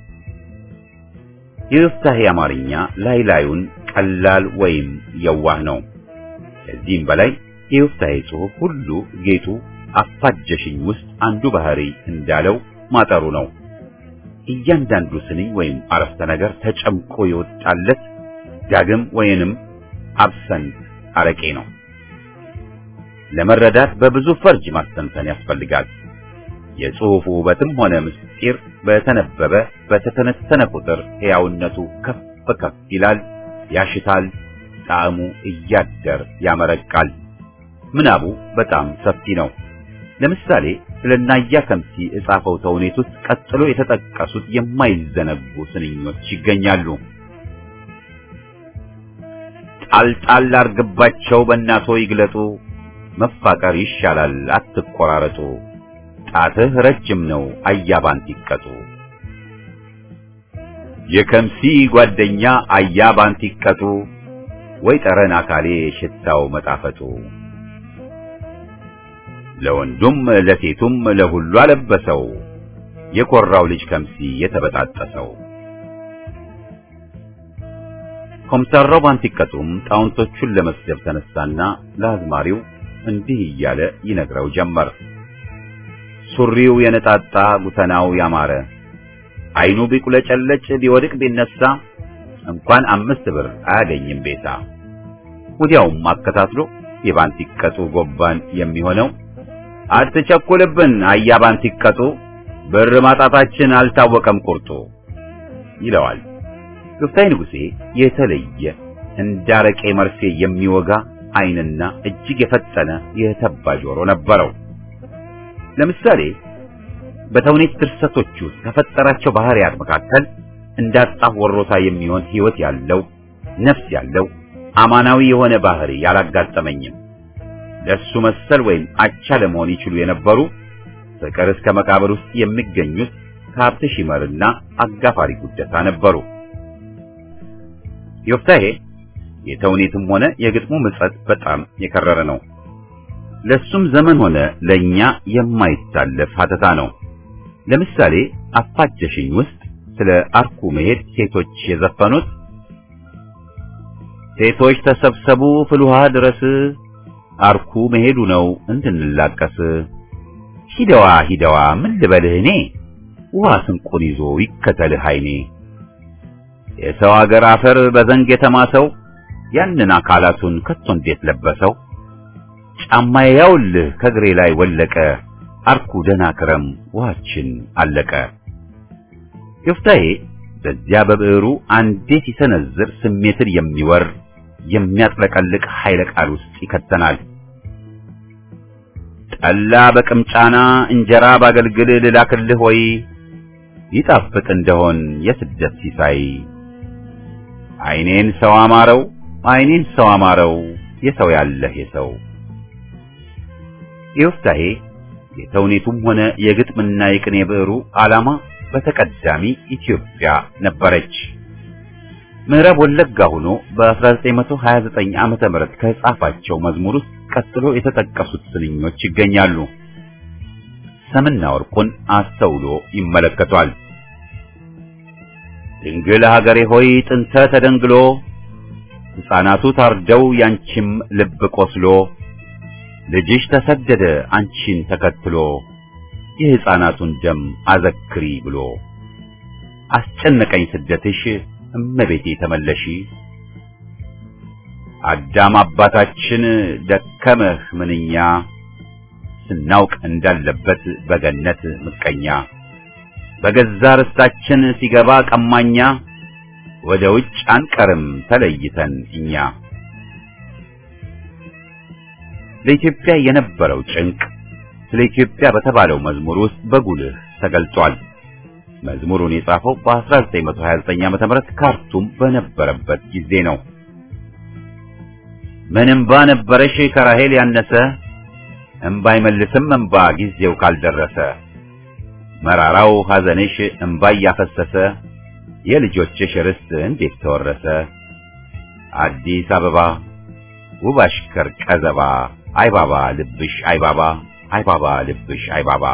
A: የዮፍታሔ አማርኛ ላይ ላዩን ቀላል ወይም የዋህ ነው። ከዚህም በላይ የዮፍታሔ ጽሑፍ ሁሉ ጌጡ አፋጀሽኝ ውስጥ አንዱ ባህሪ እንዳለው ማጠሩ ነው። እያንዳንዱ ስንኝ ወይም አረፍተ ነገር ተጨምቆ የወጣለት ዳግም ወይንም አብሰንት አረቄ ነው። ለመረዳት በብዙ ፈርጅ ማስተንተን ያስፈልጋል። የጽሑፉ ውበትም ሆነ ምስጢር በተነበበ በተተነተነ ቁጥር ሕያውነቱ ከፍ ከፍ ይላል፣ ያሽታል፣ ጣዕሙ እያደር ያመረቃል። ምናቡ በጣም ሰፊ ነው። ለምሳሌ ስለ ናያ ከምሲ እጻፈው ተውኔት ውስጥ ቀጥሎ የተጠቀሱት የማይዘነጉ ስንኞች ይገኛሉ። ጣልጣል አርግባቸው በእናቶ ይግለጡ፣ መፋቀር ይሻላል አትቆራረጡ፣ ጣትህ ረጅም ነው አያባን ሲቀጡ። የከምሲ ጓደኛ አያባን ሲቀጡ፣ ወይ ጠረን አካሌ ሽታው መጣፈጡ። ለወንዱም ለሴቱም ለሁሉ አለበሰው፣ የኮራው ልጅ ከምሲ የተበጣጠሰው። ኮምሰራው ባንቲቀጡም ጣውንቶቹን ለመስደብ ተነሳና ለአዝማሪው እንዲህ እያለ ይነግረው ጀመር። ሱሪው የነጣጣ ጉተናው ያማረ አይኑ ቢቁለጨለጭ ቢወድቅ ቢነሳ እንኳን አምስት ብር አያገኝም ቤታ። ወዲያውም አከታትሎ የባንቲቀጡ ጎባን የሚሆነው አትቸኩልብን አያ ባንቲቀጡ ብር ማጣታችን አልታወቀም ቁርጡ ይለዋል። ዮፍታይ ንጉሴ የተለየ እንዳረቄ መርፌ የሚወጋ ዓይንና እጅግ የፈጠነ የተባ ጆሮ ነበረው። ለምሳሌ በተውኔት ድርሰቶች ውስጥ ከፈጠራቸው ባህሪያት መካከል እንዳጣፍ ወሮታ የሚሆን ሕይወት ያለው ነፍስ ያለው አማናዊ የሆነ ባህሪ ያላጋጠመኝም። ለሱ መሰል ወይም አቻ ለመሆን ይችሉ የነበሩ ፍቅር እስከ መቃብር ውስጥ የሚገኙት ከሀብት ሺመርና አጋፋሪ ጉደታ ነበሩ። ዮፍታሔ የተውኔትም ሆነ የግጥሙ ምጸት በጣም የከረረ ነው። ለሱም ዘመን ሆነ ለኛ የማይታለፍ ሀተታ ነው። ለምሳሌ አፋጀሽኝ ውስጥ ስለ አርኩ መሄድ ሴቶች የዘፈኑት ሴቶች ተሰብሰቡ ፍልውሃ ድረስ አርኩ መሄዱ ነው እንድንላቀስ ሂደዋ ሂደዋ ምን ልበልህ እኔ ውሃ ስንቁን ይዞ ይከተልህ አይኔ የሰው አገር አፈር በዘንግ የተማሰው ያንን አካላቱን ከቶ እንዴት ለበሰው ጫማዬ ያውልህ ከእግሬ ላይ ወለቀ አርኩ ደህና ክረም ውሃችን አለቀ። ዮፍታሔ በዚያ በብዕሩ አንዴ ሲሰነዝር ስሜትን የሚወር የሚያጥለቀልቅ ኃይለ ቃል ውስጥ ይከተናል። ጠላ በቅምጫና እንጀራ ባገልግል ልላክልህ ወይ ይጣፍጥ እንደሆን የስደት ሲሳይ አይኔን ሰው አማረው አይኔን ሰው አማረው የሰው ያለህ የሰው ዮፍታሔ የተውኔቱም ሆነ የግጥምና የቅኔ ብዕሩ ዓላማ በተቀዳሚ ኢትዮጵያ ነበረች። ምዕራብ ወለጋ ሆኖ በ1929 ዓመተ ምህረት ከጻፋቸው መዝሙር ውስጥ ቀጥሎ የተጠቀሱት ስንኞች ይገኛሉ። ሰምና ወርቁን አስተውሎ ይመለከቷል። ድንግል ሀገሬ ሆይ ጥንተ ተደንግሎ ሕፃናቱ ታርደው ያንቺም ልብ ቆስሎ ልጅሽ ተሰደደ አንቺን ተከትሎ የሕፃናቱን ደም አዘክሪ ብሎ አስጨነቀኝ ስደትሽ እመቤቴ ተመለሺ አዳም አባታችን ደከመህ ምንኛ ስናውቅ እንዳለበት በገነት ምቀኛ በገዛ ርስታችን ሲገባ ቀማኛ ወደ ውጭ አንቀርም ተለይተን እኛ ለኢትዮጵያ የነበረው ጭንቅ ስለ ኢትዮጵያ በተባለው መዝሙር ውስጥ በጉልህ ተገልጿል። መዝሙሩን የጻፈው በ1929 ዓ.ም ካርቱም በነበረበት ጊዜ ነው። ምን እምባ ነበረሽ ከራሄል ያነሰ እምባ አይመልስም እምባ ጊዜው ካልደረሰ መራራው ሐዘንሽ እምባ እያፈሰሰ የልጆችሽ ርስት እንዴት ተወረሰ አዲስ አበባ ውብ አሽከር ቀዘባ አይባባ ልብሽ አይባባ አይባባ ልብሽ አይባባ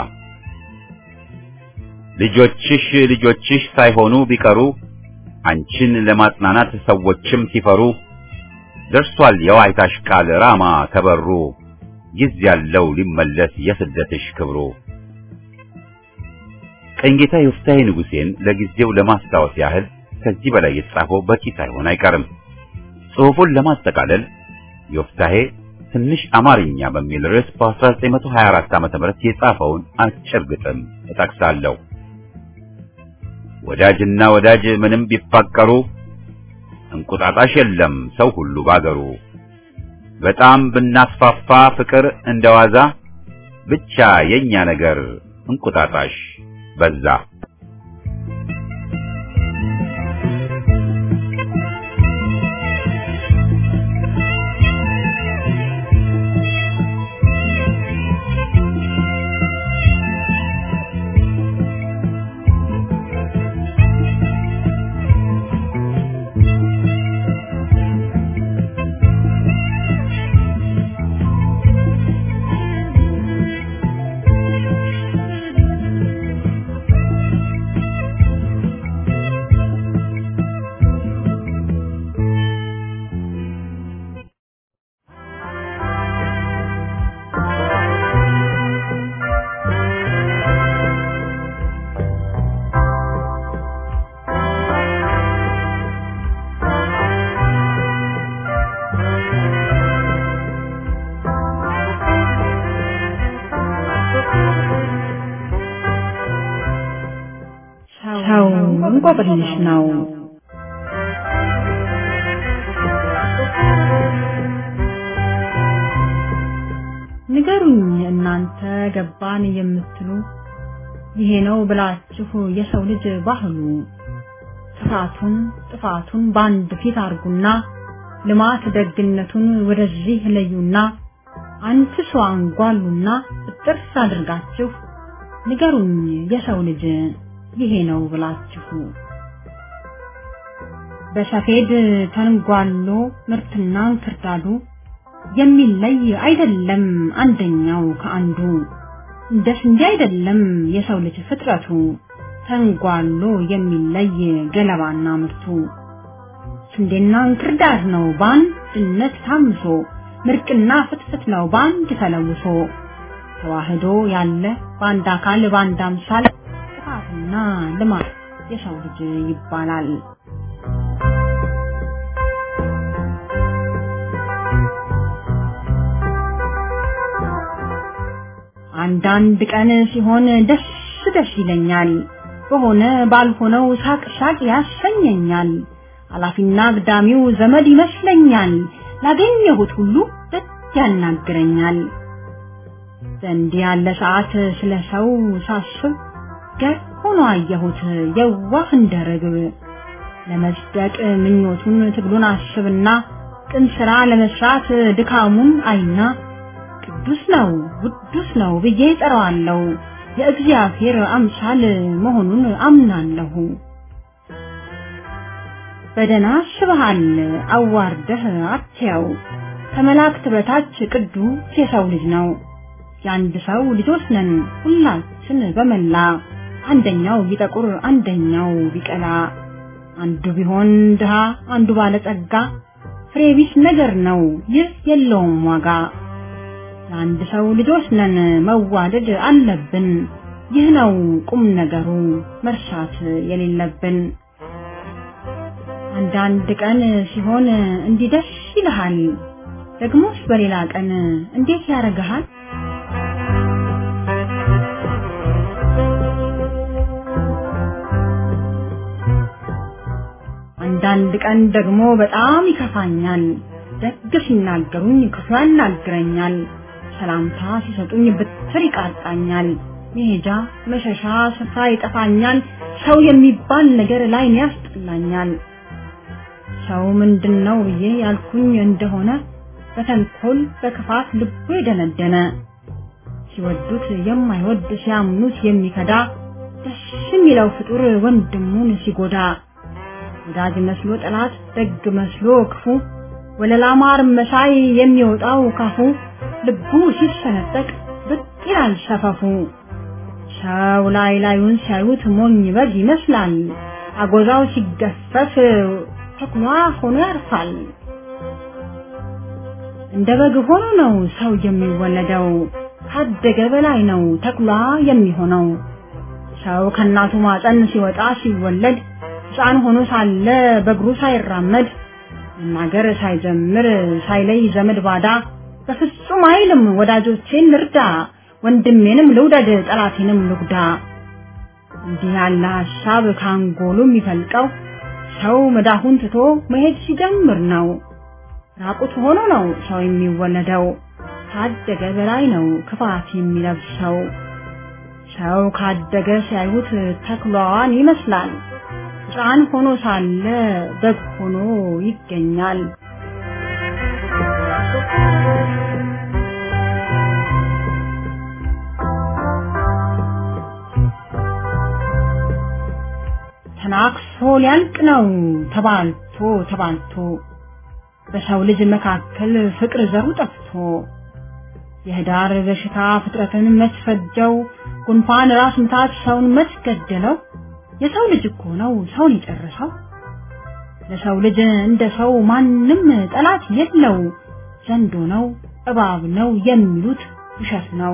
A: ልጆችሽ ልጆችሽ ሳይሆኑ ቢቀሩ አንቺን ለማጽናናት ሰዎችም ሲፈሩ ደርሷል የዋይታሽ ቃል ራማ ከበሩ ጊዜ ያለው ሊመለስ የስደትሽ ክብሩ። ቀኝጌታ ዮፍታሔ ንጉሴን ለጊዜው ለማስታወስ ያህል ከዚህ በላይ የተጻፈው በቂ ሳይሆን አይቀርም። ጽሑፉን ለማጠቃለል ዮፍታሔ ትንሽ አማርኛ በሚል ርዕስ በ1924 ዓ.ም የጻፈውን አጭር ግጥም እጠቅሳለሁ። ወዳጅና ወዳጅ ምንም ቢፋቀሩ እንቁጣጣሽ የለም ሰው ሁሉ ባገሩ። በጣም ብናስፋፋ ፍቅር እንደዋዛ ብቻ የኛ ነገር እንቁጣጣሽ በዛ።
C: እንቆቅልሽ ነው። ንገሩኝ እናንተ ገባን የምትሉ ይሄ ነው ብላችሁ የሰው ልጅ ባህሉ ጥፋቱን ጥፋቱን በአንድ ፊት አርጉና ልማት ደግነቱን ወደዚህ ለዩና አንድ ሰው አንጓሉና ጥርስ አድርጋችሁ ንገሩኝ የሰው ልጅ ይሄ ነው ብላችሁ በሰፌድ ተንጓሎ ምርትና እንክርዳዱ የሚለይ አይደለም አንደኛው ከአንዱ እንደ ስንዴ አይደለም የሰው ልጅ ፍጥረቱ ተንጓሎ የሚለይ ገለባና ምርቱ ስንዴና እንክርዳድ ነው በአንድነት ታምሶ ምርቅና ፍትፍት ነው በአንድ ተለውሶ ተዋህዶ ያለ በአንድ አካል በአንድ አምሳል ጥፋትና ልማት የሰው ልጅ ይባላል። አንዳንድ ቀን ሲሆን ደስ ደስ ይለኛል፣ በሆነ ባልሆነው ሳቅ ሳቅ ያሰኘኛል። አላፊና አግዳሚው ዘመድ ይመስለኛል፣ ላገኘሁት ሁሉ ደስ ያናግረኛል። በእንዲህ ያለ ሰዓት ስለ ሰው ሳስብ ገር ሆኖ አየሁት የዋህ እንደ ርግብ። ለመጽደቅ ምኞቱን ትግሉን አስብና ቅን ስራ ለመስራት ድካሙን አይና ቅዱስ ነው ውዱስ ነው ብዬ ጠራዋለሁ። የእግዚአብሔር አምሳል መሆኑን አምናለሁ። በደና አስበሃል አዋርደህ አትያው ከመላእክት በታች ቅዱስ የሰው ልጅ ነው። የአንድ ሰው ልጆች ነን ሁላችን በመላ አንደኛው ቢጠቁር አንደኛው ቢቀላ አንዱ ቢሆን ድሃ አንዱ ባለጸጋ ፍሬ ቢስ ነገር ነው ይህ የለውም ዋጋ። የአንድ ሰው ልጆች ነን መዋደድ አለብን። ይህ ነው ቁም ነገሩ መርሳት የሌለብን። አንዳንድ ቀን ሲሆን እንዲህ ደስ ይልሃል፣ ደግሞስ በሌላ ቀን እንዴት ያደርግሃል? አንዳንድ ቀን ደግሞ በጣም ይከፋኛል። ደግ ሲናገሩኝ ክፉ ያናግረኛል። ሰላምታ ሲሰጡኝ ብትር ይቃጣኛል። መሄጃ መሸሻ ስፍራ ይጠፋኛል። ሰው የሚባል ነገር ላይ ያስጠላኛል። ሰው ምንድን ነው ብዬ ያልኩኝ እንደሆነ በተንኮል በክፋት ልቡ የደነደነ ሲወዱት የማይወድ ሲያምኑት የሚከዳ ደስ የሚለው ፍጡር ወንድሙን ሲጎዳ ወዳጅ መስሎ ጠላት ደግ መስሎ ክፉ ወለላ ማር መሳይ የሚወጣው ካፉ ልቡ ሲሰነጠቅ ብቅ ይላል ሰፈፉ። ሰው ላይ ላዩን ሲያዩት ሞኝ በግ ይመስላል። አጎዛው ሲገፈፍ ተኩላ ሆኖ ያርፋል። እንደ በግ ሆኖ ነው ሰው የሚወለደው። ካደገ በላይ ነው ተኩላ የሚሆነው። ሰው ከእናቱ ማፀን ሲወጣ ሲወለድ ሕፃን ሆኖ ሳለ በእግሩ ሳይራመድ መናገር ሳይጀምር ሳይለይ ዘመድ ባዳ በፍጹም አይልም ወዳጆቼን ልርዳ፣ ወንድሜንም ልውደድ፣ ጠላቴንም ልጉዳ። እንዲህ ያለ ሀሳብ ካንጎሉ የሚፈልቀው ሰው መዳፉን ትቶ መሄድ ሲጀምር ነው። ራቁት ሆኖ ነው ሰው የሚወለደው። ካደገ በላይ ነው ክፋት የሚለብሰው። ሰው ካደገ ሲያዩት ተኩላዋን ይመስላል። ሕፃን ሆኖ ሳለ በግ ሆኖ ይገኛል። ተናክሶ ሊያልቅ ነው ተባልቶ ተባልቶ በሰው ልጅ መካከል ፍቅር ዘሩ ጠፍቶ የህዳር በሽታ ፍጥረትን መስፈጀው ጉንፋን ራስ ምታት ሰውን መስገደለው የሰው ልጅ እኮ ነው ሰውን የጨረሰው ለሰው ልጅ እንደ ሰው ማንም ጠላት የለው ዘንዶ ነው እባብ ነው የሚሉት ውሸት ነው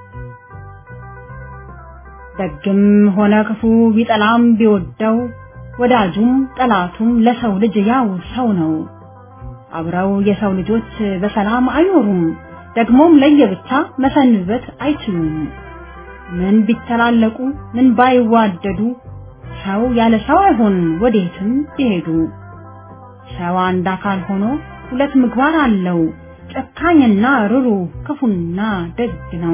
C: ደግም ሆነ ክፉ ቢጠላም ቢወደው ወዳጁም ጠላቱም ለሰው ልጅ ያው ሰው ነው አብረው የሰው ልጆች በሰላም አይኖሩም ደግሞም ለየብቻ መሰንበት አይችሉም ምን ቢተላለቁ ምን ባይዋደዱ ሰው ያለ ሰው አይሆን ወዴትም ቢሄዱ ሰው አንድ አካል ሆኖ ሁለት ምግባር አለው ጨካኝና ርሩ ክፉና ደግ ነው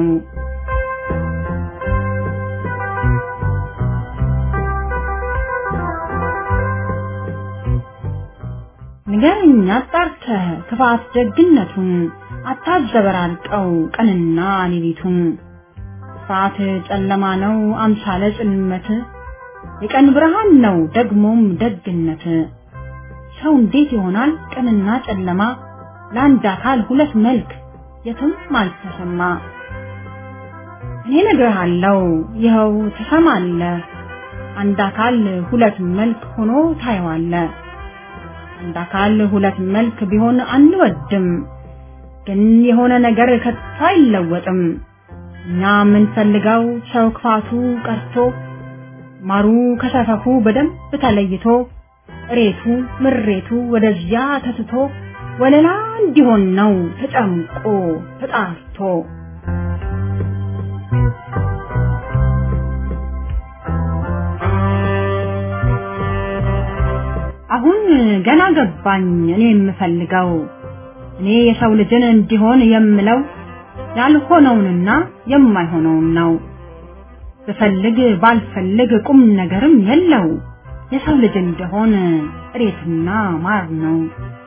C: ንገረኝ አጣርተህ ክፋት ደግነቱን አታዘበራርቀው ቀንና ሌሊቱን ክፋት ጨለማ ነው አምሳለ ጽልመት የቀን ብርሃን ነው ደግሞም ደግነት ሰው እንዴት ይሆናል ቀንና ጨለማ ለአንድ አካል ሁለት መልክ የትም አልተሰማ እኔ ነግርሃለው ይኸው ትሰማለህ አንድ አካል ሁለት መልክ ሆኖ ታየዋለ አንድ አካል ሁለት መልክ ቢሆን አንወድም ግን የሆነ ነገር ከቶ አይለወጥም እኛ የምንፈልገው ሰው ክፋቱ ቀርቶ ማሩ ከሰፈፉ በደንብ ተለይቶ እሬቱ ምሬቱ ወደዚያ ተትቶ ወለላ እንዲሆን ነው ተጨምቆ ተጣርቶ አሁን ገና ገባኝ እኔ የምፈልገው እኔ የሰው ልጅን እንዲሆን የምለው ያልሆነውንና የማይሆነውን ነው ብፈልግ ባልፈልግ ቁም ነገርም የለው የሰው ልጅ እንደሆን እሬትና ማር ነው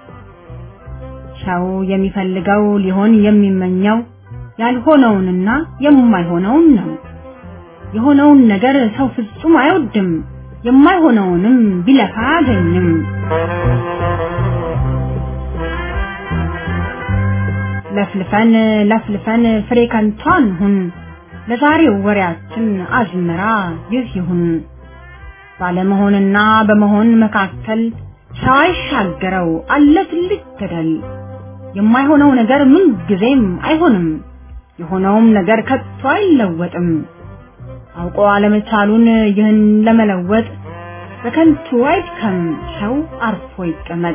C: ሰው የሚፈልገው ሊሆን የሚመኘው ያልሆነውንና የማይሆነውን ነው የሆነውን ነገር ሰው ፍጹም አይወድም የማይሆነውንም ቢለፋ አያገኝም ለፍልፈን ለፍልፈን ፍሬ ከንቷን ሁን ለዛሬው ወሬያችን አዝመራ ይህ ይሁን ባለመሆንና በመሆን መካከል ሰው አይሻገረው አለ ትልቅ ገደል የማይሆነው ነገር ምን ጊዜም አይሆንም የሆነውም ነገር ከቶ አይለወጥም አውቆ አለመቻሉን ይህን ለመለወጥ በከንቱ አይድከም ሰው አርፎ ይቀመጥ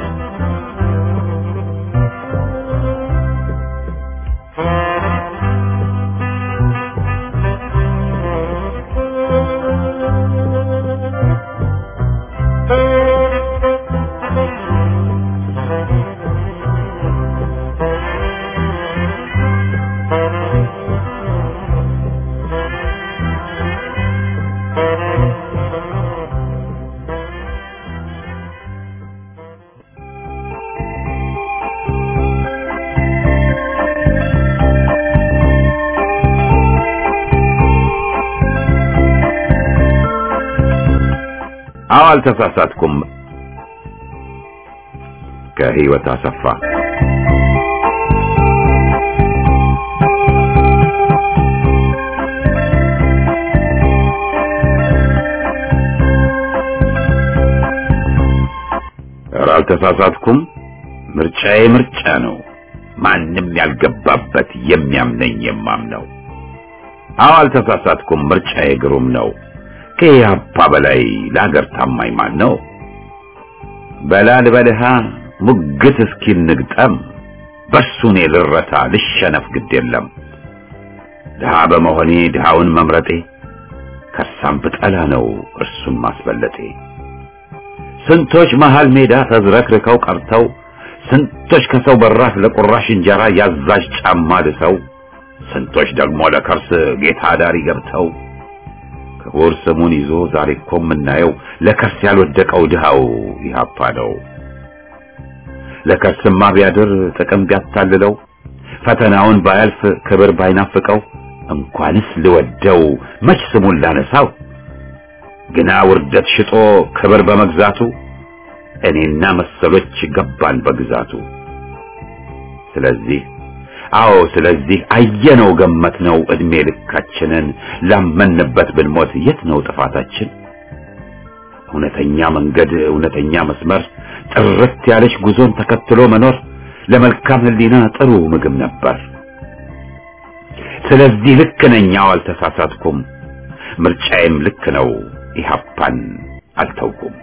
A: አዎ አልተሳሳትኩም። ከህይወት አሰፋ ኧረ አልተሳሳትኩም። ምርጫዬ ምርጫ ነው። ማንም ያልገባበት የሚያምነኝ የማምነው። አዎ አልተሳሳትኩም። ምርጫዬ ግሩም ነው። ከኢህአፓ በላይ ለሀገር ታማኝ ማን ነው? በላል በልሃ ሙግት እስኪ ንግጠም በሱ እኔ ልረታ ልሸነፍ ግድ የለም። ድሃ በመሆኔ ድሃውን መምረጤ ከሳም ብጠላ ነው እርሱም ማስበለጤ። ስንቶች መሃል ሜዳ ተዝረክርከው ቀርተው ስንቶች ከሰው በራፍ ለቁራሽ እንጀራ ያዛዥ ጫማ ልሰው ስንቶች ደግሞ ለከርስ ጌታ ዳሪ ገብተው ክቡር ስሙን ይዞ ዛሬ እኮ የምናየው ለከርስ ያልወደቀው ድሃው ኢህአፓ ነው። ለከርስማ ቢያድር ጥቅም ቢያታልለው ፈተናውን ባያልፍ ክብር ባይናፍቀው እንኳንስ ልወደው መች ስሙን ላነሳው ግና ውርደት ሽጦ ክብር በመግዛቱ እኔና መሰሎች ገባን በግዛቱ። ስለዚህ አዎ ስለዚህ አየነው ገመትነው እድሜ ልካችንን ላመንበት ብንሞት የት ነው ጥፋታችን? እውነተኛ መንገድ እውነተኛ መስመር ጥርት ያለች ጉዞን ተከትሎ መኖር ለመልካም ሕሊና ጥሩ ምግብ ነበር። ስለዚህ ልክ ነኝ፣ አዎ አልተሳሳትኩም። ምርጫዬም ልክ ነው፣ ኢህአፓን አልተውኩም።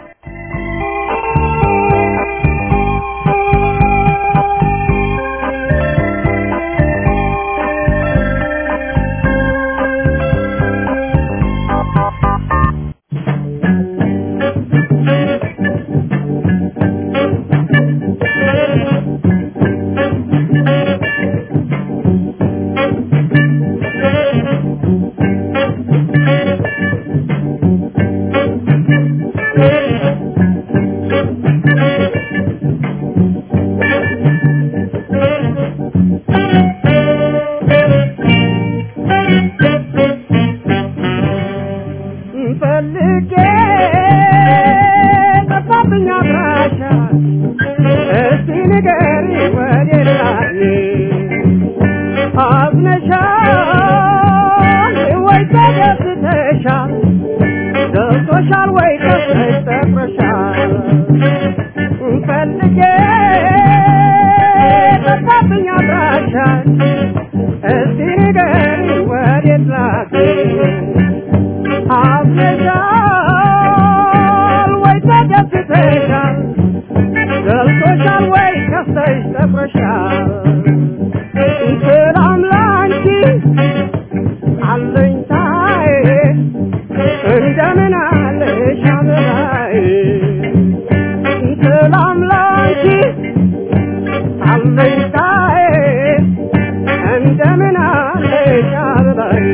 B: አዝነሻል ወይ ተደስተሻል ደርሶሻል ወይ ከፍተሽ ጠፍረሻል ፈልጌ ጠፋብኝ አድራሻል እስቲ ንገሪ ወዴት ላግኝ አዝነሻል ወይ ተደስተሻል ደርሶሻል ወይ ከፍተሽ ጠፍረሻል ሰላም ላንቺ አለኝታዬ እንደምን አለሽ አበባዬ ሰላም ላንቺ አለኝታዬ እንደምን አለሽ አበባዬ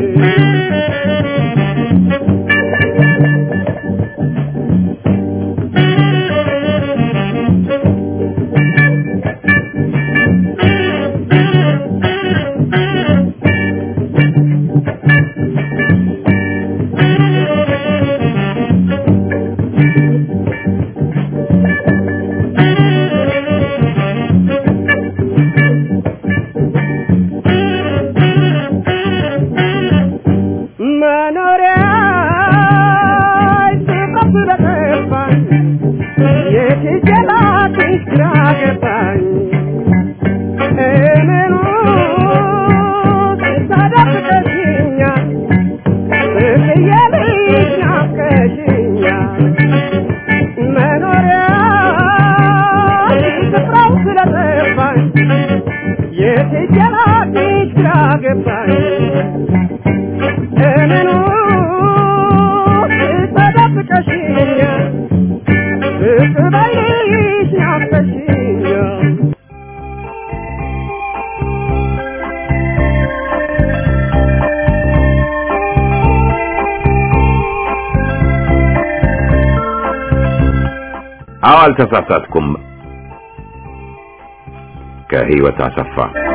B: መኖሪያ ስጠፍ ስለጠፋኝ የትጀላትሽ ግራ ገባኝ እምኑ ተደብቀሽኛል ብዬ ልጅ ናፍቀሽኛል መኖሪያ ስፍራው ስለጠፋኝ የትጀላትሽ ግራ ገባኝ እምኑ ተደብቀሽኛል ብቅ በይሽ ናፍቀሽኛል
A: አዎ አልተሳሳትኩም። ከህይወት አሰፋ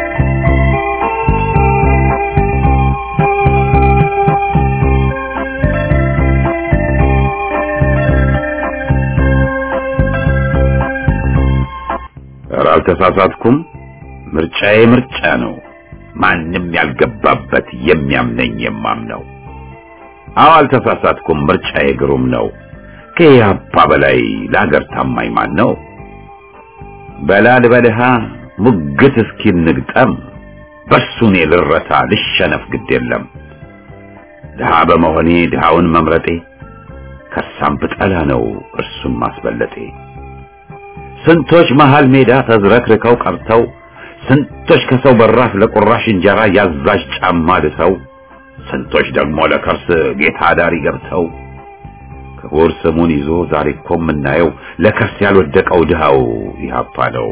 A: ኧረ አልተሳሳትኩም። ምርጫዬ ምርጫ ነው። ማንም ያልገባበት የሚያምነኝ የማምነው። አዎ አልተሳሳትኩም። ምርጫዬ ግሩም ነው። ከኢህአፓ በላይ ለሀገር ታማኝ ማን ነው? በላል በልሃ ሙግት እስኪ እንግጠም፣ በሱ እኔ ልረታ ልሸነፍ ግድ የለም። ድሃ በመሆኔ ድሃውን መምረጤ ከሳም ብጠላ ነው እርሱም ማስበለጤ። ስንቶች መሃል ሜዳ ተዝረክርከው ቀርተው ስንቶች ከሰው በራፍ ለቁራሽ እንጀራ ያዛዥ ጫማ ልሰው ስንቶች ደግሞ ለከርስ ጌታ ዳሪ ገብተው ክቡር ስሙን ይዞ ዛሬ እኮ የምናየው ለከርስ ያልወደቀው ድሃው ኢህአፓ ነው።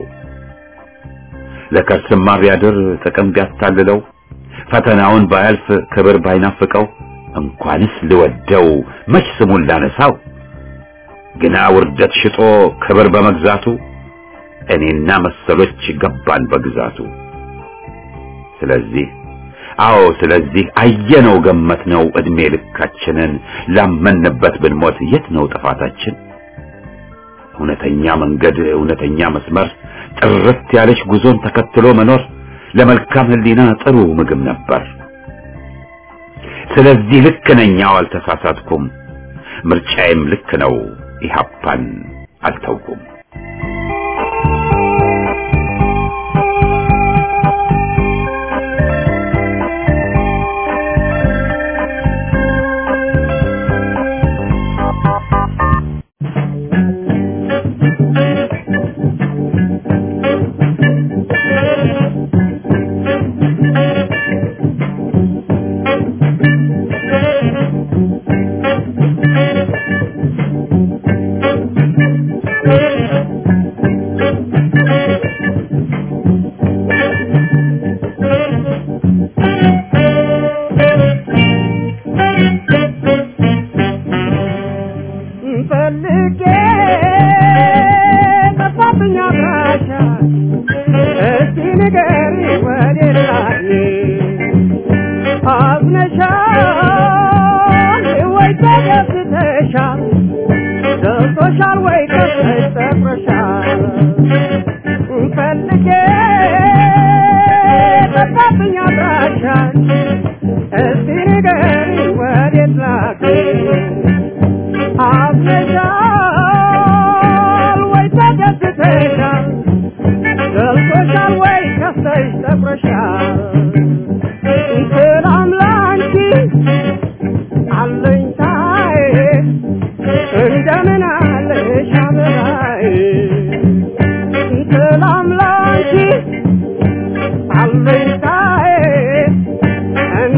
A: ለከርስማ ቢያድር ጥቅም ቢያታልለው ፈተናውን ባያልፍ ክብር ባይናፍቀው እንኳንስ ልወደው መች ስሙን ላነሳው ግና ውርደት ሽጦ ክብር በመግዛቱ እኔና መሰሎች ገባን በግዛቱ። ስለዚህ አዎ ስለዚህ አየነው ገመትነው እድሜ ልካችንን ላመንበት ብንሞት የት ነው ጥፋታችን? እውነተኛ መንገድ እውነተኛ መስመር ጥርት ያለች ጉዞን ተከትሎ መኖር ለመልካም ሕሊና ጥሩ ምግብ ነበር። ስለዚህ ልክ ነኝ፣ አዎ አልተሳሳትኩም። ምርጫዬም ልክ ነው፣ ኢህአፓን አልተውኩም።
B: ፈልጌ ጠፋብኝ አድራሻ እስቲ ንገሪ ወዴት ላግኝ አዝነሻል ወይ ተደስተሻል ደርሶሻል ወይ ከፍተሽ ጠፍረሻል ፈልጌ ጠፋብኝ አድራሻ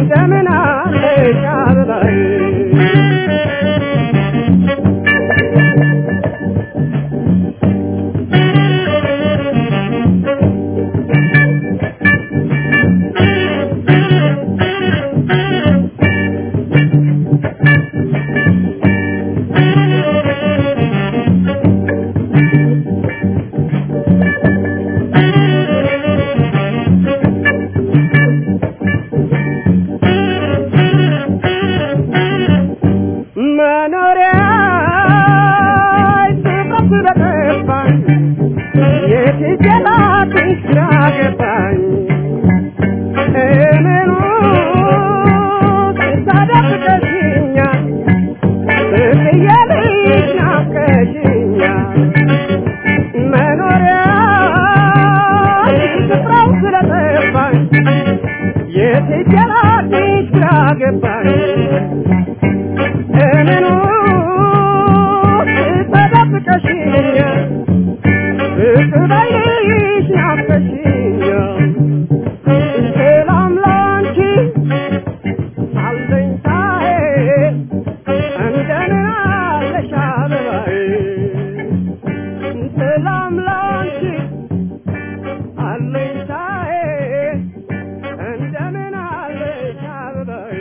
B: እንደምን አለሽ አበባዬ መኖሪያ ስፍራ ስለጠፋኝ የት ሄጄ ላግኝሽ ግራ ገባኝ እምኑ ታደፍቀሽኛል ብዬ ልሽ ናፍቀሽኛል መኖሪያ ስፍራው ስለጠፋኝ የት ሄጄ ላግኝሽ ግራ ገባኝ እኔኑ ተደብቀሽኛል ብትበይሽ ናፍቀሽኛል ሰላም ላንቺ አለኝታዬ እንደምን አለሽ አበባዬ ሰላም ላንቺ አለኝታዬ እንደምን አለሽ አበባዬ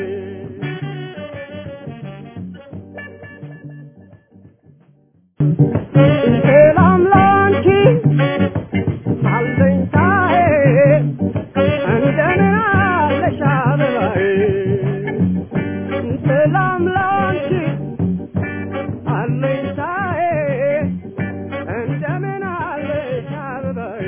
B: ሰላም ላንቺ አለኝታዬ እንደምን አለሽ አበባዬ ሰላም ላንቺ አለኝታዬ እንደምን አለሽ አበባዬ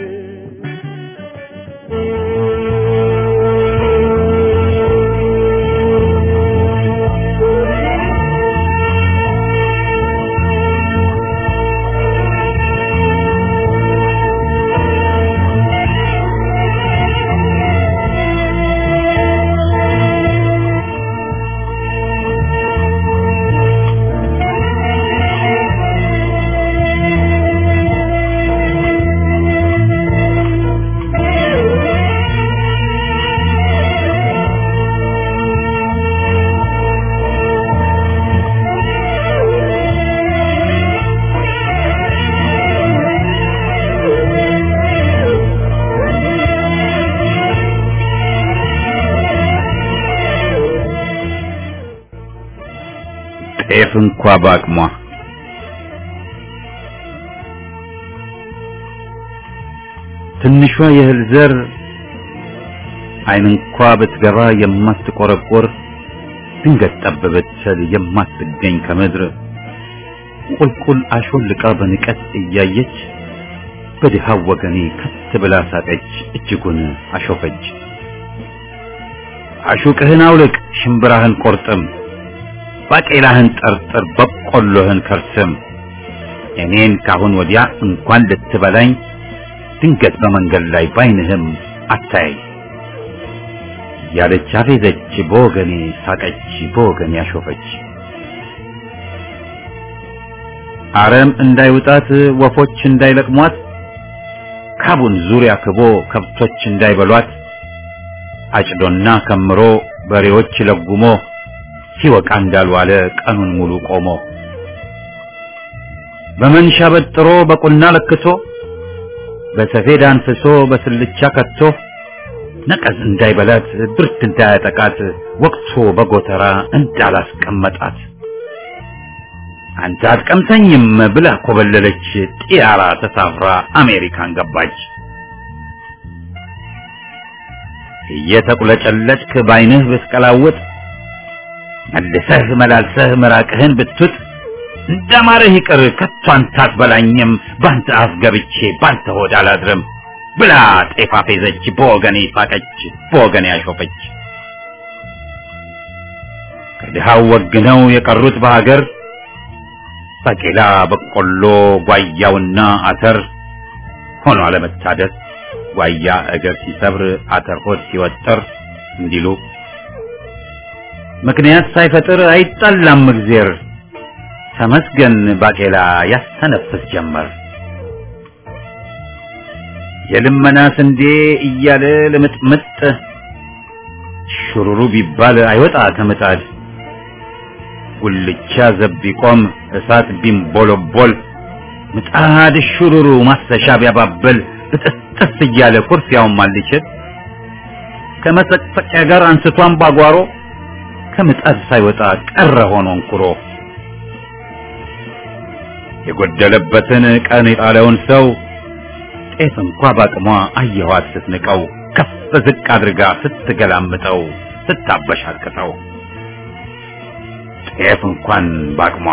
A: ጤፍ እንኳ በአቅሟ ትንሿ የእህል ዘር አይን እንኳ ብትገባ የማትቆረቆር ድንገት ጠብ ብትል የማትገኝ ከምድር ቁልቁል አሾልቃ በንቀት እያየች በድሃው ወገኔ ከት ብላ ሳቀች፣ እጅጉን አሾፈች። አሹቅህን አውልቅ፣ ሽምብራህን ቆርጥም፣ ባቄላህን ጠርጥር፣ በቆሎህን ከርስም። እኔን ካሁን ወዲያ እንኳን ልትበላኝ ድንገት በመንገድ ላይ ባይንህም አታያይ ያለች አፌዘች፣ በወገኔ ሳቀች፣ በወገኔ አሾፈች። አረም እንዳይውጣት ወፎች እንዳይለቅሟት ካቡን ዙሪያ ክቦ ከብቶች እንዳይበሏት አጭዶና ከምሮ በሬዎች ለጉሞ ሲወቃ እንዳልዋለ ቀኑን ሙሉ ቆሞ በመንሻ በጥሮ በቁና ለክቶ በሰፌድ አንፍሶ በስልቻ ከቶ ነቀዝ እንዳይበላት ብርድ እንዳያጠቃት ወቅቶ በጎተራ እንዳላስቀመጣት አንተ አትቀምሰኝም ብላ ኮበለለች። ጢያራ ተሳፍራ አሜሪካን ገባች። እየተቁለጨለጭክ ባይንህ ብትቀላውጥ መልሰህ መላልሰህ ምራቅህን ብትውጥ እንደማረህ ይቅር ከቶ አንተ አትበላኝም ባንተ አፍ ገብቼ ባንተ ሆድ አላድርም ብላ ጤፍ አፌዘች፣ በወገኔ ሳቀች፣ በወገኔ አሾፈች። ከድሃው ወግነው የቀሩት በሀገር ባቄላ፣ በቆሎ፣ ጓያውና አተር ሆኖ አለመታደር ጓያ እግር ሲሰብር አተር ሆድ ሲወጠር እንዲሉ ምክንያት ሳይፈጥር አይጣላም እግዜር ተመስገን ባቄላ ያስተነፍስ ጀመር። የልመና ስንዴ እያለ ልምጥምጥ ሹሩሩ ቢባል አይወጣ ከምጣድ ጉልቻ ዘብ ቢቆም እሳት ቢንቦለቦል ምጣድ ሹሩሩ ማሰሻ ቢያባብል ብጥስጥስ እያለ ኩርፊያውን ማልችል ከመሰቅሰቂያ ጋር አንስቷን ባጓሮ ከምጣድ ሳይወጣ ቀረ ሆኖ እንኩሮ የጎደለበትን ቀን የጣለውን ሰው ጤፍ እንኳ ባቅሟ አየኋት ስትንቀው ከፍ ዝቅ አድርጋ ስትገላምጠው ስታበሻቅጠው ጤፍ እንኳን ባቅሟ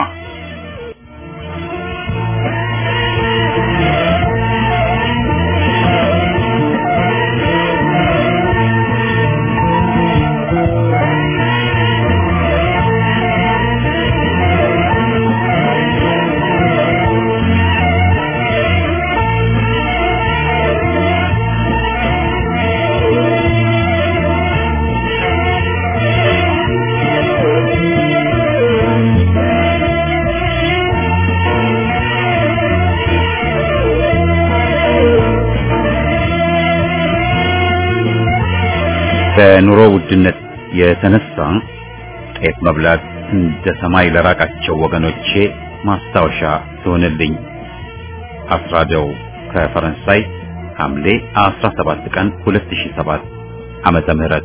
A: በኑሮ ውድነት የተነሳ ጤፍ መብላት እንደ ሰማይ ለራቃቸው ወገኖቼ ማስታወሻ ትሆንልኝ። አስራደው ከፈረንሳይ ሐምሌ 17 ቀን 2007 ዓመተ ምህረት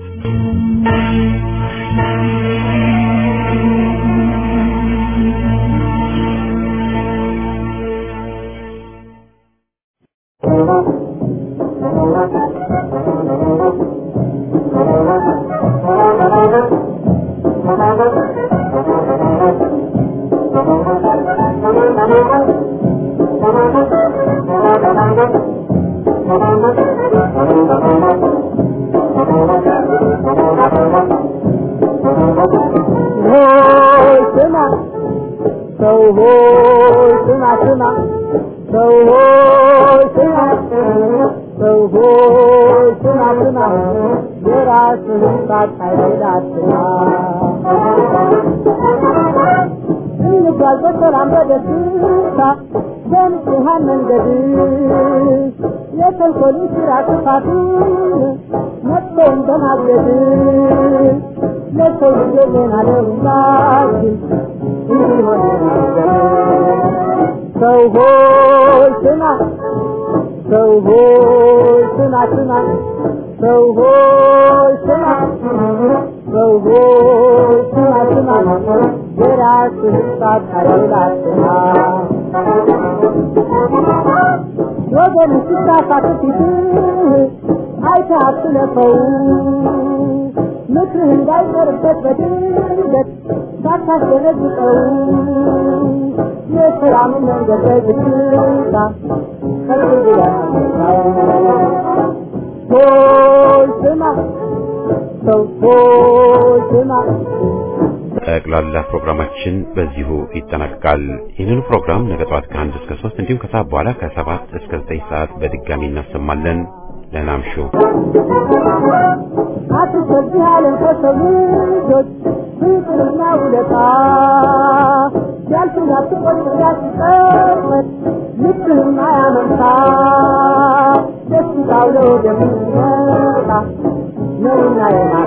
B: ሆይ ስማ ሰው ሆይ ስማ ስማ ሰው ሆይ ስማ ሰው ሆይ ስማ ስማ የራስህን ሳታይል አትማ እንጓዝ በሰላም በደስታ በንጹሐን መንገድ የተንኮልን ስራ ክፋቱን መጥፎን በማገድ ለሰው ልጅ ዜና ለሁላችን እንዲሆን ሰው ሆይ ስማ ሰው ሆይ ስማ ስማ ሰው ሆይ ስማ ሰው ሆይ ስማ ስማ የራስህን ሳታይል አትማ ወገን ሲሳሳት ፊትህ አይተህ አትለፈው ምክርህ እንዳይቀርበት በድንገት ሳታስደነግጠው የሰላምን መንገድ በዝግታ ከልብ ያመጣው ሆይ ስማ ሰው ሆይ ስማ
A: ጠቅላላ ፕሮግራማችን በዚሁ ይጠናቀቃል። ይህንን ፕሮግራም ነገ ጠዋት ከአንድ እስከ ሶስት እንዲሁም ከሰዓት በኋላ ከሰባት እስከ ዘጠኝ ሰዓት በድጋሚ እናሰማለን። ደህና እምሹ።
B: አትሰብህ ዓለም ከሰው ልጆች ፍቅርና ውለታ ሲያልፍና ትቆጭ ያስጠመት ልብህም አያመንታ ደስታው ለወደሚመጣ ነውና የማ